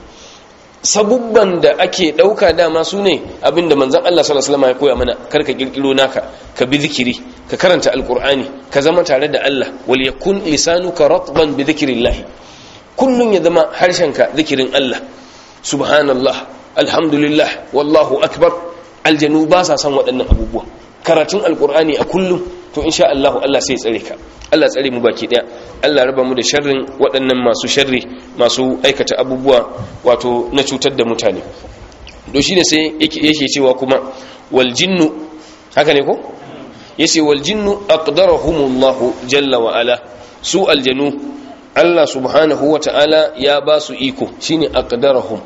sabubban da ake dauka dama su ne abinda manzon Allah sallallahu alaihi wasallam ya koya mana karka kirkiro naka ka bi zikiri ka karanta alqur'ani ka zama tare da Allah wal yakun lisanuka ratban bi dhikrillah kullun ya zama harshenka zikirin Allah subhanallah alhamdulillah wallahu akbar aljanu ba sa san waɗannan abubuwa karatun alqur'ani a kullum to insha Allah Allah sai ya tsare ka Allah tsare mu baki daya Allah raba mu da sharrin waɗannan masu sharri masu aikata abubuwa wato na cutar da mutane to shine sai yake cewa kuma wal jinnu haka ne ko yace wal jinnu aqdarahumullahu jalla wa ala su aljanu Allah subhanahu wa ta'ala ya ba su iko shine aqdarahum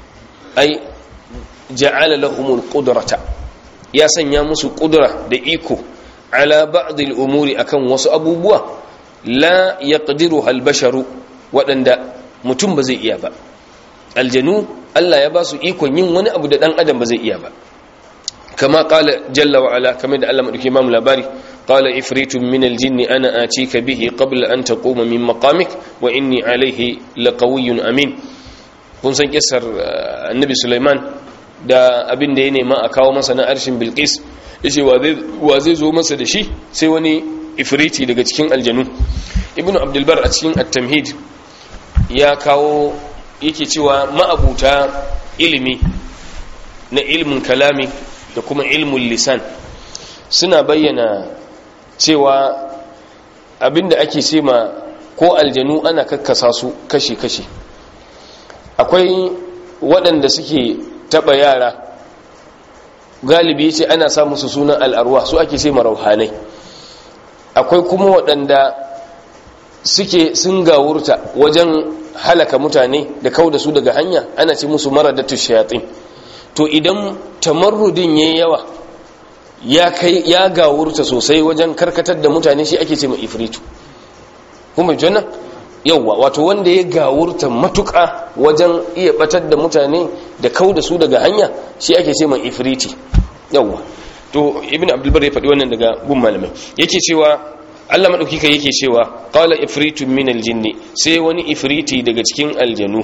ai ja'ala lahumul qudrata ya sanya musu kudura da iko ala ba'dil umuri akan wasu abubuwa la yaqdiruha al-basharu waɗanda mutum ba zai iya ba aljanu Allah ya ba su ikon yin wani abu da dan adam ba zai iya ba kama qala jalla wa ala kamar da Allah madauki imam labari qala ifritun min al-jinn ana atika bihi qabla an taquma min maqamik wa inni alayhi laqawiyyun amin kun san kissar annabi Sulaiman da abin da ya nema a kawo masa na arshin Bilqis yace wa zai zo masa da shi sai wani ifriti daga cikin aljanu ibnu abdulbar a cikin at-tamhid ya kawo yake cewa ma'abuta ilimi na ilmin kalami da kuma ilmin lisan suna bayyana cewa abinda ake ce ma ko aljanu ana kakkasa su kashi-kashi akwai waɗanda suke taɓa yara galibi ce ana sa musu sunan al'arwa su ake ce marauhanai akwai kuma waɗanda suke sun gawurta wajen halaka mutane da kau da su daga hanya ana ce musu maradatu shayatin to idan tamarrudin yayi yawa ya kai ya gawurta sosai wajen karkatar da mutane shi ake ce mai ifritu kuma janna yawa wato wanda ya gawurta matuƙa wajen iya batar da mutane da kau da su daga hanya shi ake ce mai ifriti yawa to ibn abdulbar ya faɗi wannan daga gun malamai yake cewa Allah madaukika yake cewa qala ifritun min aljinni sai wani ifriti daga cikin aljanu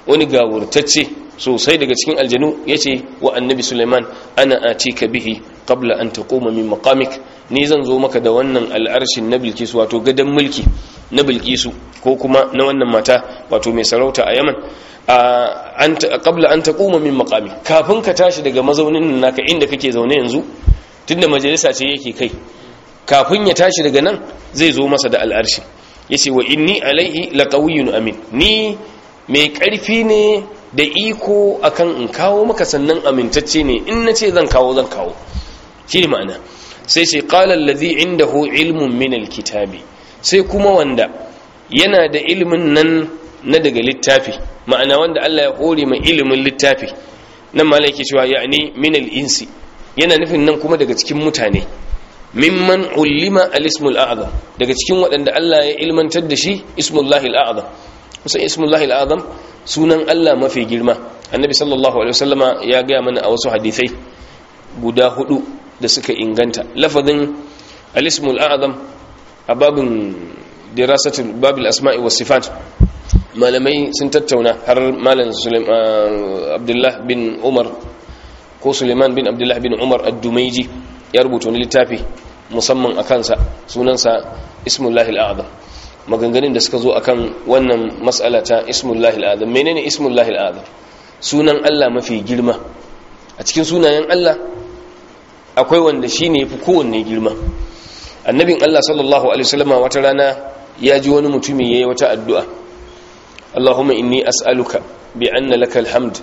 wani gawurtacce sosai daga cikin aljanu yace wa annabi Sulaiman ana atika bihi qabla an taquma min maqamik ni zan zo maka da wannan al'arshin na Bilkisu wato gadan mulki na Bilkisu ko kuma na wannan mata wato mai sarauta a Yaman qabla an taquma min maqami kafin ka tashi daga mazaunin naka inda kake zaune yanzu tunda majalisa ce yake kai kafin ya tashi daga nan zai zo masa da al'arshi yace wa inni alaihi laqawiyyun amin ni mai karfi ne da iko akan in kawo maka sannan amintacce ne in nace zan kawo zan kawo shi ma'ana sai sai qala allazi indahu ilmun min alkitabi sai kuma wanda yana da ilimin nan na daga littafi ma'ana wanda Allah ya hore mai ilimin littafi nan malai yake cewa ya'ni min al-insi yana nufin nan kuma daga cikin mutane mimman ulima al-ismul a'zam daga cikin waɗanda Allah ya ilmantar da shi ismullahi al-a'zam kusan ismullahi al-a'zam sunan Allah mafi girma annabi sallallahu alaihi wasallama ya ga mana a wasu hadisai guda hudu da suka inganta lafazin al-ismul a'zam a babin dirasatul babil asma'i was sifat malamai sun tattauna har malam abdullah bin umar ko suleiman bin abdullah bin umar ad-dumaiji ya rubuta wani littafi musamman a kansa sunansa ismullahi al'adam maganganun da suka zo akan wannan mas'ala ta ismullahi al'adam menene ismullahi al'adam sunan Allah mafi girma a cikin sunayen Allah akwai wanda shine yafi kowanne girma annabin Allah sallallahu alaihi wasallam wata rana ya ji wani mutumi yayi wata addu'a Allahumma inni as'aluka bi anna lakal hamd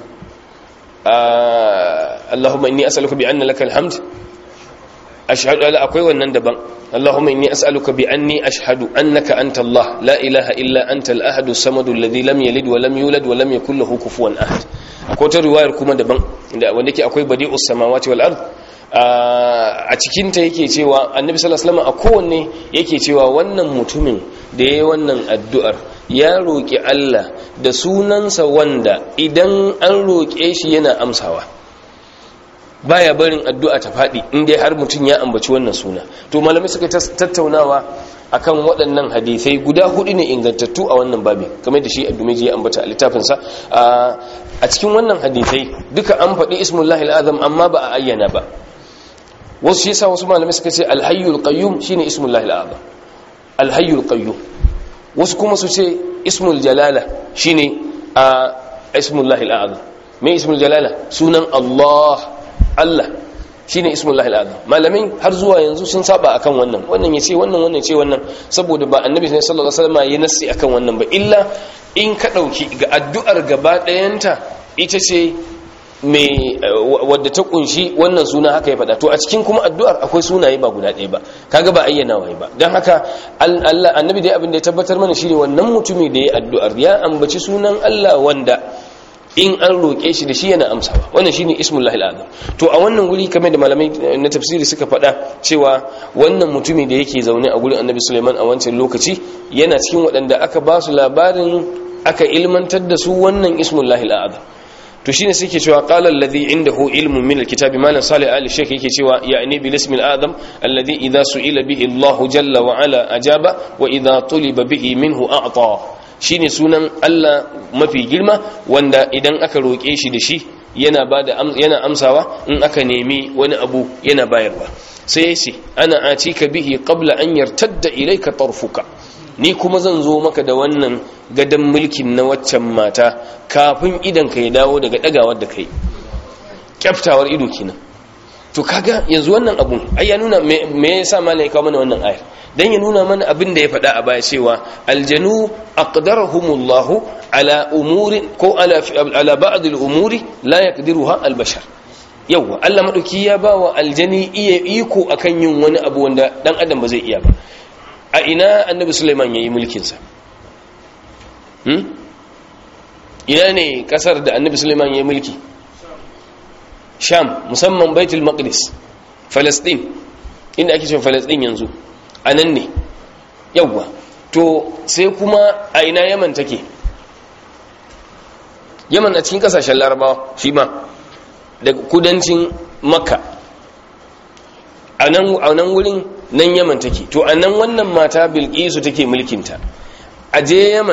Allahumma inni as'aluka bi anna lakal hamd ashhadu ala akwai wannan daban Allahumma inni as'aluka bi anni ashhadu annaka anta Allah la ilaha illa anta al-ahad as-samad alladhi lam yalid wa lam yulad wa lam yakul lahu kufuwan ahad akwai ta riwayar kuma daban wanda yake akwai badi'us samawati wal ard a cikinta yake cewa annabi sallallahu alaihi wasallam a kowanne yake cewa wannan mutumin da yayi wannan addu'ar ya roki Allah da sunansa wanda idan an roke shi yana amsawa baya barin addu'a ta fadi indai har mutum ya ambaci wannan suna to malamai suka tattaunawa akan waɗannan hadisai guda hudu ne ingantattu a wannan babi kamar da shi addumiji ya ambata a littafinsa a cikin wannan hadisai duka an faɗi ismullahi al'azam amma ba a ayyana ba wasu shi yasa wasu malamai suka ce alhayyul qayyum shine ismullahi al'azam alhayyul qayyum wasu kuma su ce ismul jalala shine a ismullahi al'azam me ismul jalala sunan Allah Allah shine ismullahi al'azam malamin har zuwa yanzu sun saba akan wannan wannan ya ce wannan wannan ce wannan saboda ba annabi sallallahu alaihi wasallam ya nassi akan wannan ba illa in ka dauki ga addu'ar gaba ɗayanta ita ce mai wadda ta kunshi wannan suna haka ya faɗa to a cikin kuma addu'ar akwai sunaye ba guda ɗaya ba kaga ba ayyana wai ba don haka Allah annabi dai abin da ya tabbatar mana shine wannan mutumi da ya addu'ar ya ambaci sunan Allah wanda in an roƙe shi da shi yana amsawa wannan shine ismullahi alazam to a wannan guri kamar da malamai na tafsiri suka faɗa cewa wannan mutumi da yake zaune a gurin annabi Sulaiman a wancan lokaci yana cikin waɗanda aka ba su labarin aka ilmantar da su wannan ismullahi alazam to shine suke cewa qala alladhi indahu ilmun min alkitabi malan salih ali shaykh yake cewa ya'ni bil ismi al-azam alladhi idha su'ila bihi Allah jalla wa ala ajaba wa idha tuliba bihi minhu a'ta shine sunan Allah mafi girma wanda idan aka roke shi da shi yana bada yana amsawa in aka nemi wani abu yana bayarwa sai yace ana atika bihi qabla an yartadda ilayka tarfuka ni kuma zan zo maka da wannan gadon mulkin na waccan mata kafin idan ka ya dawo daga dagawar da kai kyaftawar ido kenan to kaga yanzu wannan abun ai ya nuna me yasa malai kawo mana wannan ayar dan ya nuna mana abin da ya faɗa a baya cewa aljanu aqdarahumullahu ala umuri ko ala ala ba'd al-umuri la yaqdiruha al-bashar yawa Allah madauki ya bawa aljani iya iko akan yin wani abu wanda dan adam ba zai iya ba a ina annabi suleiman ya yi mulkinsa ina ne kasar da annabi suleiman ya yi mulki sham musamman baitul maqdis falastin inda ake cewa falastin yanzu a nan ne yawwa to sai kuma a ina yaman take yaman a cikin kasashen larabawa shi ma da kudancin makka a nan wurin nan yaman take to a nan wannan mata bilkisu take mulkinta a je yaman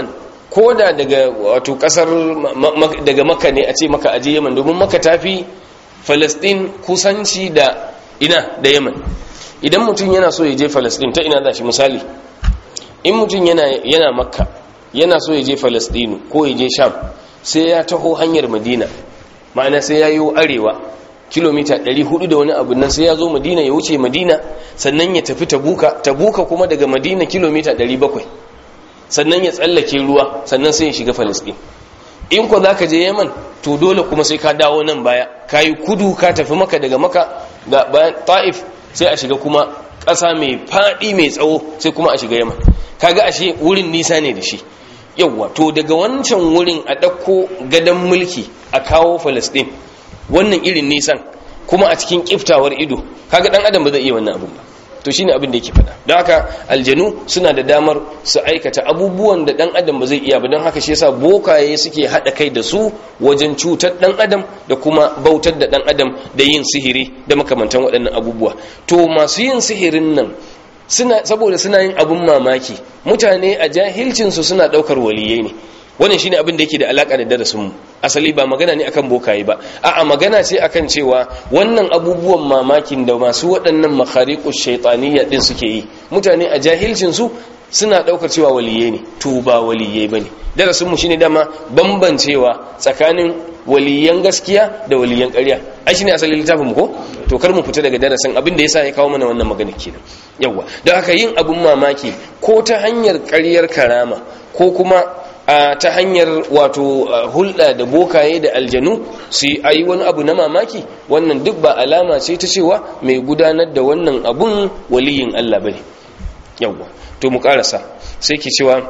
ko da daga wato kasar daga maka ne a ce maka aje yaman domin maka tafi falastin kusanci da ina da yaman idan mutum yana so ya je falastin ta ina za shi misali in mutum yana, yana makka yana so ya je falastinu ko ya je sham sai ya taho hanyar madina ma'ana sai ya yi arewa kilomita 400 da wani abu nan sai ya zo madina ya wuce madina sannan ya tafi tabuka tabuka kuma daga madina kilomita 700 sannan ya tsallake ruwa sannan sai ya shiga falastin in ko za ka je yaman to dole kuma sai ka dawo nan baya ka yi kudu ka tafi maka daga maka ga bayan ta'if sai a shiga kuma ƙasa mai faɗi mai tsawo sai kuma a shiga yaman kaga ashe wurin nisa ne da shi yawwa to daga wancan wurin a ɗauko gadon mulki a kawo falastin wannan irin nisan kuma a cikin kiftawar ido kaga ɗan adam ba zai iya wannan abin ba to shine abin da yake faɗa don haka aljanu suna da damar su aikata abubuwan da ɗan adam ba zai iya ba don haka shi yasa bokaye suke haɗa kai da su wajen cutar ɗan adam da kuma bautar da ɗan adam da yin sihiri da makamantan waɗannan abubuwa to masu yin sihirin nan suna saboda suna yin abun mamaki mutane a jahilcinsu suna ɗaukar waliyai ne wannan shine abin da yake da alaka da darasin mu asali ba magana ne akan bokaye ba a'a magana ce akan cewa wannan abubuwan mamakin da masu waɗannan makhariqus shaytaniyya din suke yi mutane a jahilcin su suna daukar cewa waliyai ne to ba waliyai bane darasin mu shine dama bambancewa tsakanin waliyan gaskiya da waliyan ƙarya ai shine asalin littafin mu ko to kar mu fita daga darasin abin da yasa ya kawo mana wannan magana kenan yawa don haka yin abun mamaki ko ta hanyar ƙaryar karama ko kuma a ta hanyar wato hulɗa da bokaye da aljanu su yi wani abu na mamaki wannan duk ba alama ce ta cewa mai gudanar da wannan abun waliyin Allah bane yawwa to mu karasa sai ke cewa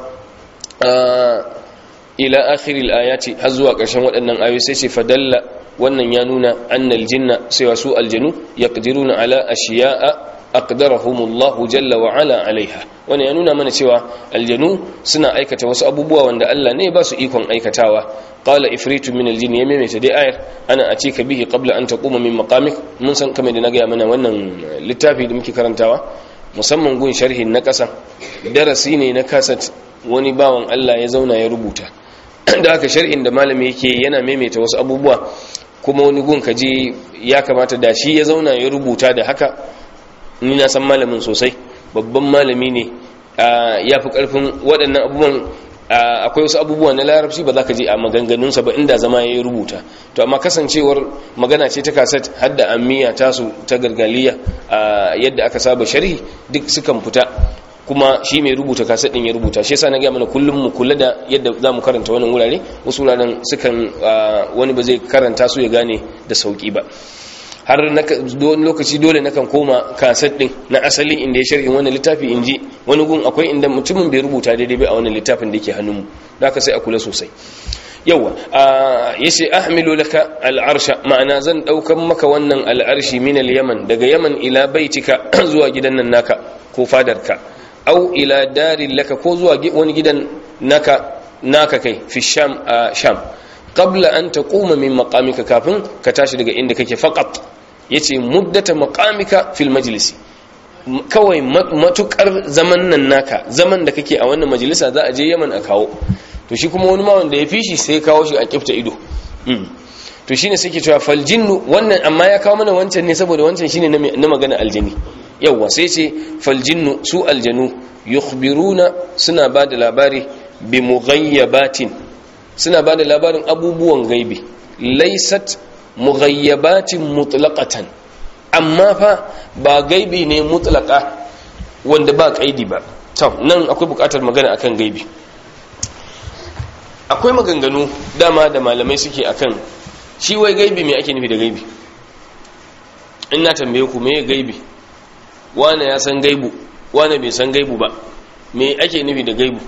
ila akhiril ayati har zuwa ƙarshen waɗannan ayoyi sai ce fadalla wannan ya nuna annal jinna sai wasu aljanu yaqdiruna ala ashiya'a aqdarahumullahu jalla wa ala alaiha wannan ya nuna mana cewa aljanu suna aikata wasu abubuwa wanda Allah ne ba su ikon aikatawa qala ifritu min aljin ya maimaita dai ayar ana atika bihi qabla an taquma min maqamik mun san kamar da na ga mana wannan littafi da muke karantawa musamman gun sharhin na kasa darasi ne na kasat wani bawan Allah ya zauna ya rubuta da haka sharhin da malami yake yana maimaita wasu abubuwa kuma wani gun kaje ya kamata da shi ya zauna ya rubuta da haka ni na san malamin sosai babban malami ne ya fi karfin waɗannan abubuwan akwai wasu abubuwa na larabci ba za ka je a maganganunsa ba inda zama ya rubuta to amma kasancewar magana ce ta kaset har da amiya tasu ta gargaliya yadda aka saba sharhi duk sukan fita kuma shi mai rubuta kaset din ya rubuta shi yasa na gaya mana kullum mu kula da yadda za mu karanta wannan wurare wasu wuraren sukan wani ba zai karanta su ya gane da sauki ba har wani lokaci dole nakan koma kaset din na asali inda ya sharhin wannan littafi in ji wani gun akwai inda mutumin bai rubuta daidai bai a wannan littafin da yake hannunmu da aka sai a kula sosai yawa ya ce ahmilu laka al'arsha ma'ana zan ɗaukan maka wannan al'arshi min al-yaman daga yaman ila baitika zuwa gidan nan naka ko fadarka au ila darin laka ko zuwa wani gidan naka naka kai fi sham a sham qabla an taquma min maqamika kafin ka tashi daga inda kake faqat yace muddata maqamika fil majlisi kawai matukar zaman nan naka zaman da kake a wannan majalisa za a je Yaman a kawo to shi kuma wani ma wanda ya fi shi sai kawo shi a kifta ido to shine sai ke cewa fal jinnu wannan amma ya kawo mana wancan ne saboda wancan shine na magana aljini yawa sai ce fal jinnu su aljanu yukhbiruna suna ba da labari bi mughayyabatin suna ba da labarin abubuwan gaibi laisat mughayyabatin mutlaqatan amma fa ba gaibi ne mutlaka wanda ba kaidi ba to nan akwai bukatar magana akan gaibi akwai maganganu dama da malamai suke akan shi wai gaibi me ake nufi da gaibi in na tambaye ku me gaibi wane ya san gaibu wane bai san gaibu ba me ake nufi da gaibu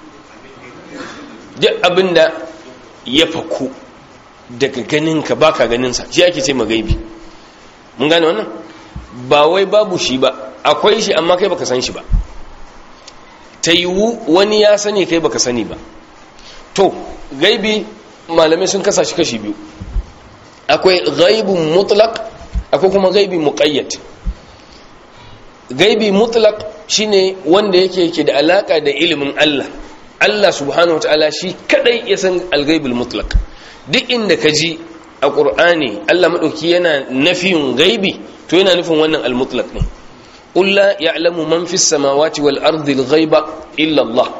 duk abinda ya faku daga ganinka baka ganinsa shi ake ce magaibi mun gane wannan ba wai babu shi ba akwai shi amma kai baka san shi ba ta yiwu wani ya sani kai baka sani ba to gaibi malamai sun kasa shi kashi biyu akwai gaibin mutlaq akwai kuma gaibi muqayyad gaibi mutlaq shine wanda yake yake da alaka da ilimin Allah Allah subhanahu wataala shi kadai ya san al-ghaibul mutlaq duk inda ka ji a qur'ani Allah madauki yana nafiyin gaibi to yana nufin wannan al-mutlaq ne qul la ya'lamu man fis samawati wal ardi al-ghaiba illa Allah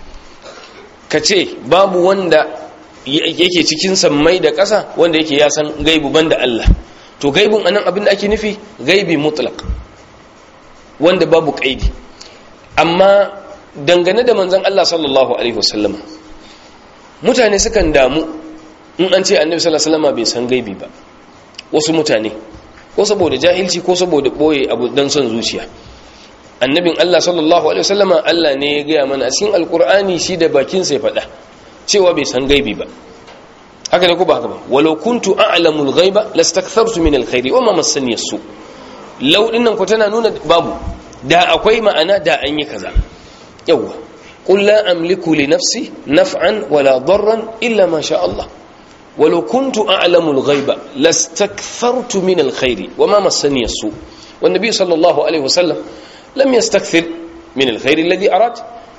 kace babu wanda yake cikin sammai da ƙasa wanda yake ya san gaibu banda Allah to gaibun anan abin da ake nufi gaibi mutlaq wanda babu kaidi amma dangane da manzon Allah sallallahu alaihi wasallam mutane sukan damu in an ce annabi sallallahu alaihi wasallam bai san gaibi ba wasu mutane ko saboda jahilci ko saboda boye abu dan son zuciya annabin Allah sallallahu alaihi wasallama Allah ne ya gaya mana a cikin alkur'ani shi da bakin sai faɗa cewa bai san gaibi ba haka ne ko ba haka ba walau kuntu a'lamu al-ghaiba lastakthartu min al-khairi wa ma massani as-su law dinnan ko tana nuna babu da akwai ma'ana da an yi kaza yawa qul la amliku li nafsi naf'an wala darran illa ma sha Allah walau kuntu a'lamu al-ghaiba lastakthartu min al-khairi wa ma massani as-su والنبي صلى الله عليه وسلم لم يستكثر من الخير الذي أراد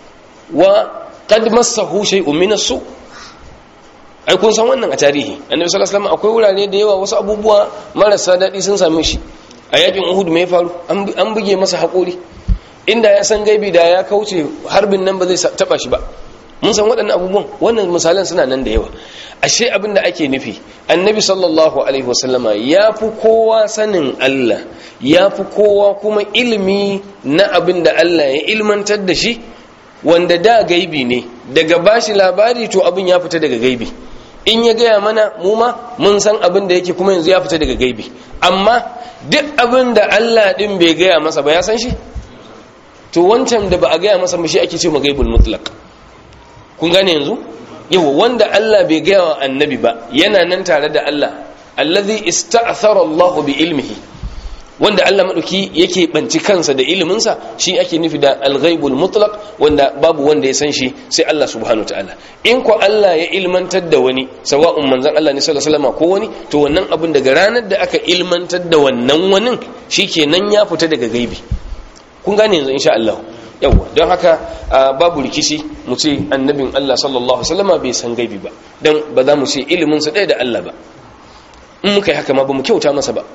وقد مسه شيء من السوء ai kun san wannan a tarihi annabi sallallahu alaihi wasallam akwai wurare da yawa wasu abubuwa marasa daɗi sun same shi a yakin uhud me ya faru an buge masa haƙuri inda ya san gaibi da ya kauce harbin nan ba zai taba shi ba mun san waɗannan abubuwan wannan misalan suna nan da yawa ashe abin da ake nufi annabi sallallahu alaihi wasallama ya fi kowa sanin Allah ya fi kowa kuma ilimi na abin da Allah ya ilmantar da shi wanda da gaibi ne daga bashi labari to abin ya fita daga gaibi in ya gaya mana mu ma mun san abin da yake kuma yanzu ya fita daga gaibi amma duk abin da Allah din bai gaya masa ba ya san shi to wancan da ba a gaya masa ba shi ake ce ma gaibul mutlaq kun gane yanzu yawa wanda Allah bai gaya wa annabi ba yana nan tare da Allah allazi ista'thara Allah bi ilmihi wanda Allah madauki yake banci kansa da iliminsa shi ake nufi da al-ghaibul mutlaq wanda babu wanda ya san shi sai Allah subhanahu wataala in ko Allah ya ilmantar da wani sawa'un manzon Allah ne sallallahu alaihi wasallam ko wani to wannan abin daga ranar da aka ilmantar da wannan wani shikenan ya fita daga gaibi kun gane yanzu insha Allah yawa don haka babu rikici mu ce annabin Allah sallallahu alaihi wasallam bai san gaibi ba dan ba za mu ce ilimin sa ɗaya da Allah ba in muka yi haka ma ba mu kyauta masa ba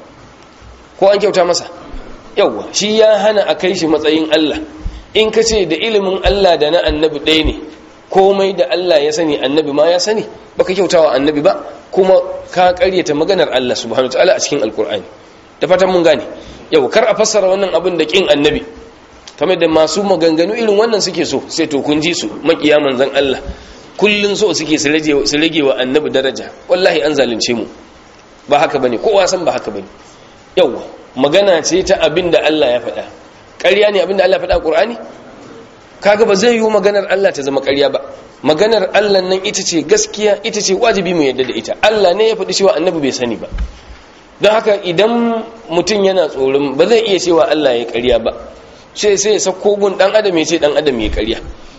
ko an kyauta masa yawa shi ya hana a kai shi matsayin Allah in ka ce da ilimin Allah da na annabi ɗaya ne komai da Allah ya sani annabi ma ya sani baka kyauta wa annabi ba kuma ka karyata maganar Allah subhanahu wataala a cikin alkur'ani da fatan mun gane yau kar a fassara wannan abin da kin annabi kamar da masu maganganu irin wannan suke so sai to kun ji su makiya manzon Allah kullun so suke su rage su rage wa annabi daraja wallahi an zalunce mu ba haka bane kowa san ba haka bane yawa magana ce ta abin da Allah ya faɗa ƙarya ne abin da Allah ya faɗa Qur'ani kaga ba zai yi maganar Allah ta zama ƙarya ba maganar Allah nan ita ce gaskiya ita ce wajibi mu yadda da ita Allah ne ya faɗi cewa annabi bai sani ba don haka idan mutum yana tsoron ba zai iya cewa Allah ya ƙarya ba sai sai ya sako gun dan adam ya ce dan adam ya ƙarya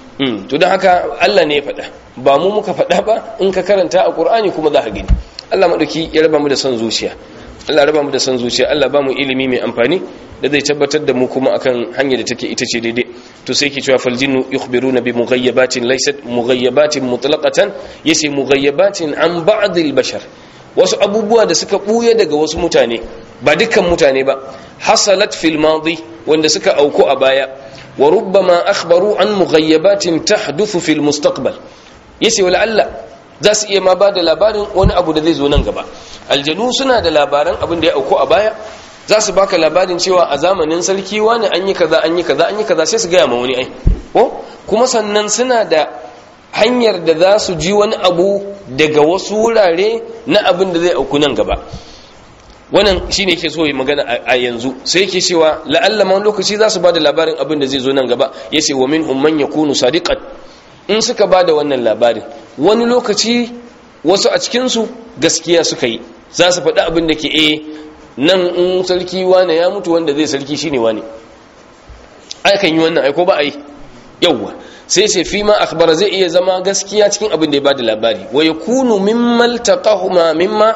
to don haka Allah ne ya faɗa ba mu muka faɗa ba in ka karanta a Qur'ani kuma za ka gani Allah madauki ya raba mu da son zuciya Allah raba mu da son zuciya Allah ba mu ilimi mai amfani da zai tabbatar da mu kuma akan hanyar da take ita ce daidai to sai ke cewa fal jinnu yukhbiruna bi mughayyabatin laysat mughayyabatin mutlaqatan yace mughayyabatin an ba'd al bashar wasu abubuwa da suka buye daga wasu mutane ba dukkan mutane ba hasalat fil madi wanda suka auku a baya wa rubbama akhbaru an mughayyabatin tahduthu fil mustaqbal yace wala Allah za su iya ma ba da labarin wani abu da zai zo nan gaba aljanu suna da labaran abin da ya auku a baya za su baka labarin cewa a zamanin sarki wani an yi kaza an yi kaza an yi kaza sai su gaya ma wani ai ko kuma sannan suna da hanyar da za su ji wani abu daga wasu wurare na abin da zai auku nan gaba wannan shine yake so yi magana a yanzu sai yake cewa la'alla ma lokaci za su ba da labarin abin da zai zo nan gaba yace wa minhum man yakunu sadiqan in suka ba da wannan labarin wani lokaci wasu a cikinsu gaskiya suka yi za su faɗi abin da ke e nan in sarki wane ya mutu wanda zai sarki shine wane aikan yi wannan aiko ba a yi yauwa sai ce fi ma akhbara zai iya zama gaskiya cikin abin da ya bada labari wa yakunu mimma iltaqahu ma mimma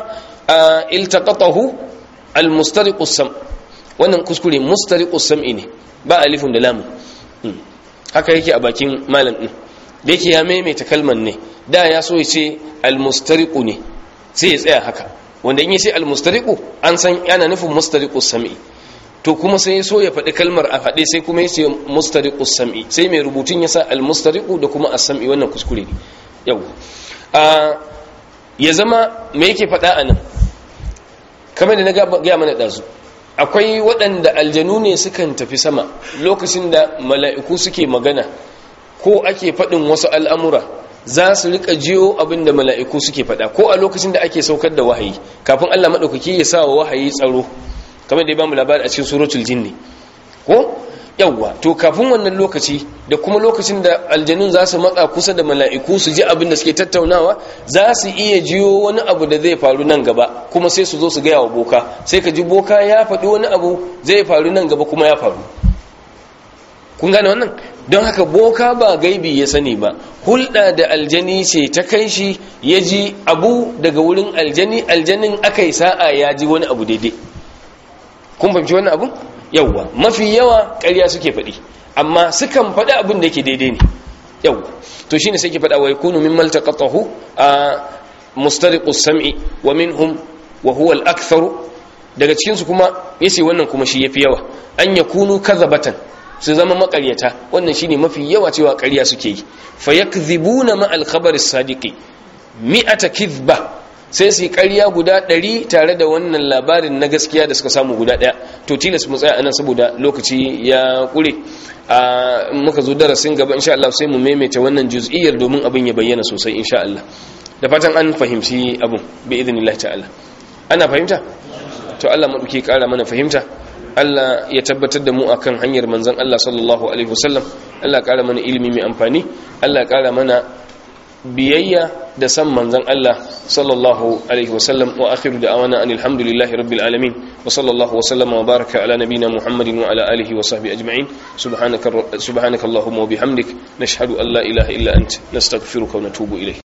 iltaqatahu almustariqu sam wannan kuskure mustariqu sam'i ne ba alifun da lamu haka yake a bakin malam din da yake ya maimaita kalman ne da ya so ya ce almustariqu ne sai ya tsaya haka wanda in ya ce almustariqu an san yana nufin mustariqus sam'i to kuma sai ya so ya faɗi kalmar a faɗe sai kuma ya ce mustariqus sam'i sai mai rubutun ya sa almustariqu da kuma as-sam'i wannan kuskure ne yau a ya zama me yake faɗa a nan kamar da na gaya mana ɗazu akwai waɗanda aljanu ne sukan tafi sama lokacin da mala'iku suke magana ko ake faɗin wasu al'amura za su rika jiyo abin da mala'iku suke faɗa ko a lokacin da ake saukar da wahayi kafin allah maɗaukaki ya sa wa wahayi tsaro kamar da ya ba mu labari a cikin suratul jinni ko yawwa to kafin wannan lokaci da kuma lokacin da aljanun za su matsa kusa da mala'iku su ji abin da suke tattaunawa za su iya jiyo wani abu da zai faru nan gaba kuma sai su zo su gaya wa boka sai ka ji boka ya faɗi wani abu zai faru nan gaba kuma ya faru kun gane wannan don haka boka ba gaibi ya sani ba hulɗa da aljani ce ta kai shi ya ji abu daga wurin aljani aljanin aka yi sa'a ya ji wani abu daidai kun fahimci wannan abun yauwa mafi yawa ƙarya suke faɗi amma sukan faɗi abin da yake daidai ne yauwa to shine sai ke faɗa wa yakunu min maltaqatahu a mustariqus sam'i wa minhum wa huwa al-aktharu daga cikin su kuma yace wannan kuma shi yafi yawa an yakunu kadhabatan su zama makaryata wannan shine mafi yawa cewa ƙarya suke yi fayakdhibuna ma al-khabar as-sadiqi mi'ata kidhba sai su yi ƙarya guda ɗari tare da wannan labarin na gaskiya da suka samu guda ɗaya to tilas mu tsaya anan saboda lokaci ya ƙure a muka zo darasin gaba insha Allah sai mu maimaita wannan juz'iyyar domin abin ya bayyana sosai insha Allah da fatan an fahimci abin bi idnillah ta'ala ana fahimta to Allah maduke ƙara mana fahimta Allah ya tabbatar da mu akan hanyar manzon Allah sallallahu alaihi wasallam Allah ƙara mana ilimi mai amfani Allah ƙara mana biyayya da san manzon Allah sallallahu alaihi wasallam wa akhiru da'wana anil hamdulillahi rabbil alamin wa sallallahu wa sallama wa baraka ala nabiyyina muhammadin wa ala alihi wa sahbihi ajma'in subhanaka subhanaka allahumma wa bihamdik nashhadu an la ilaha illa ant nastaghfiruka wa natubu ilayk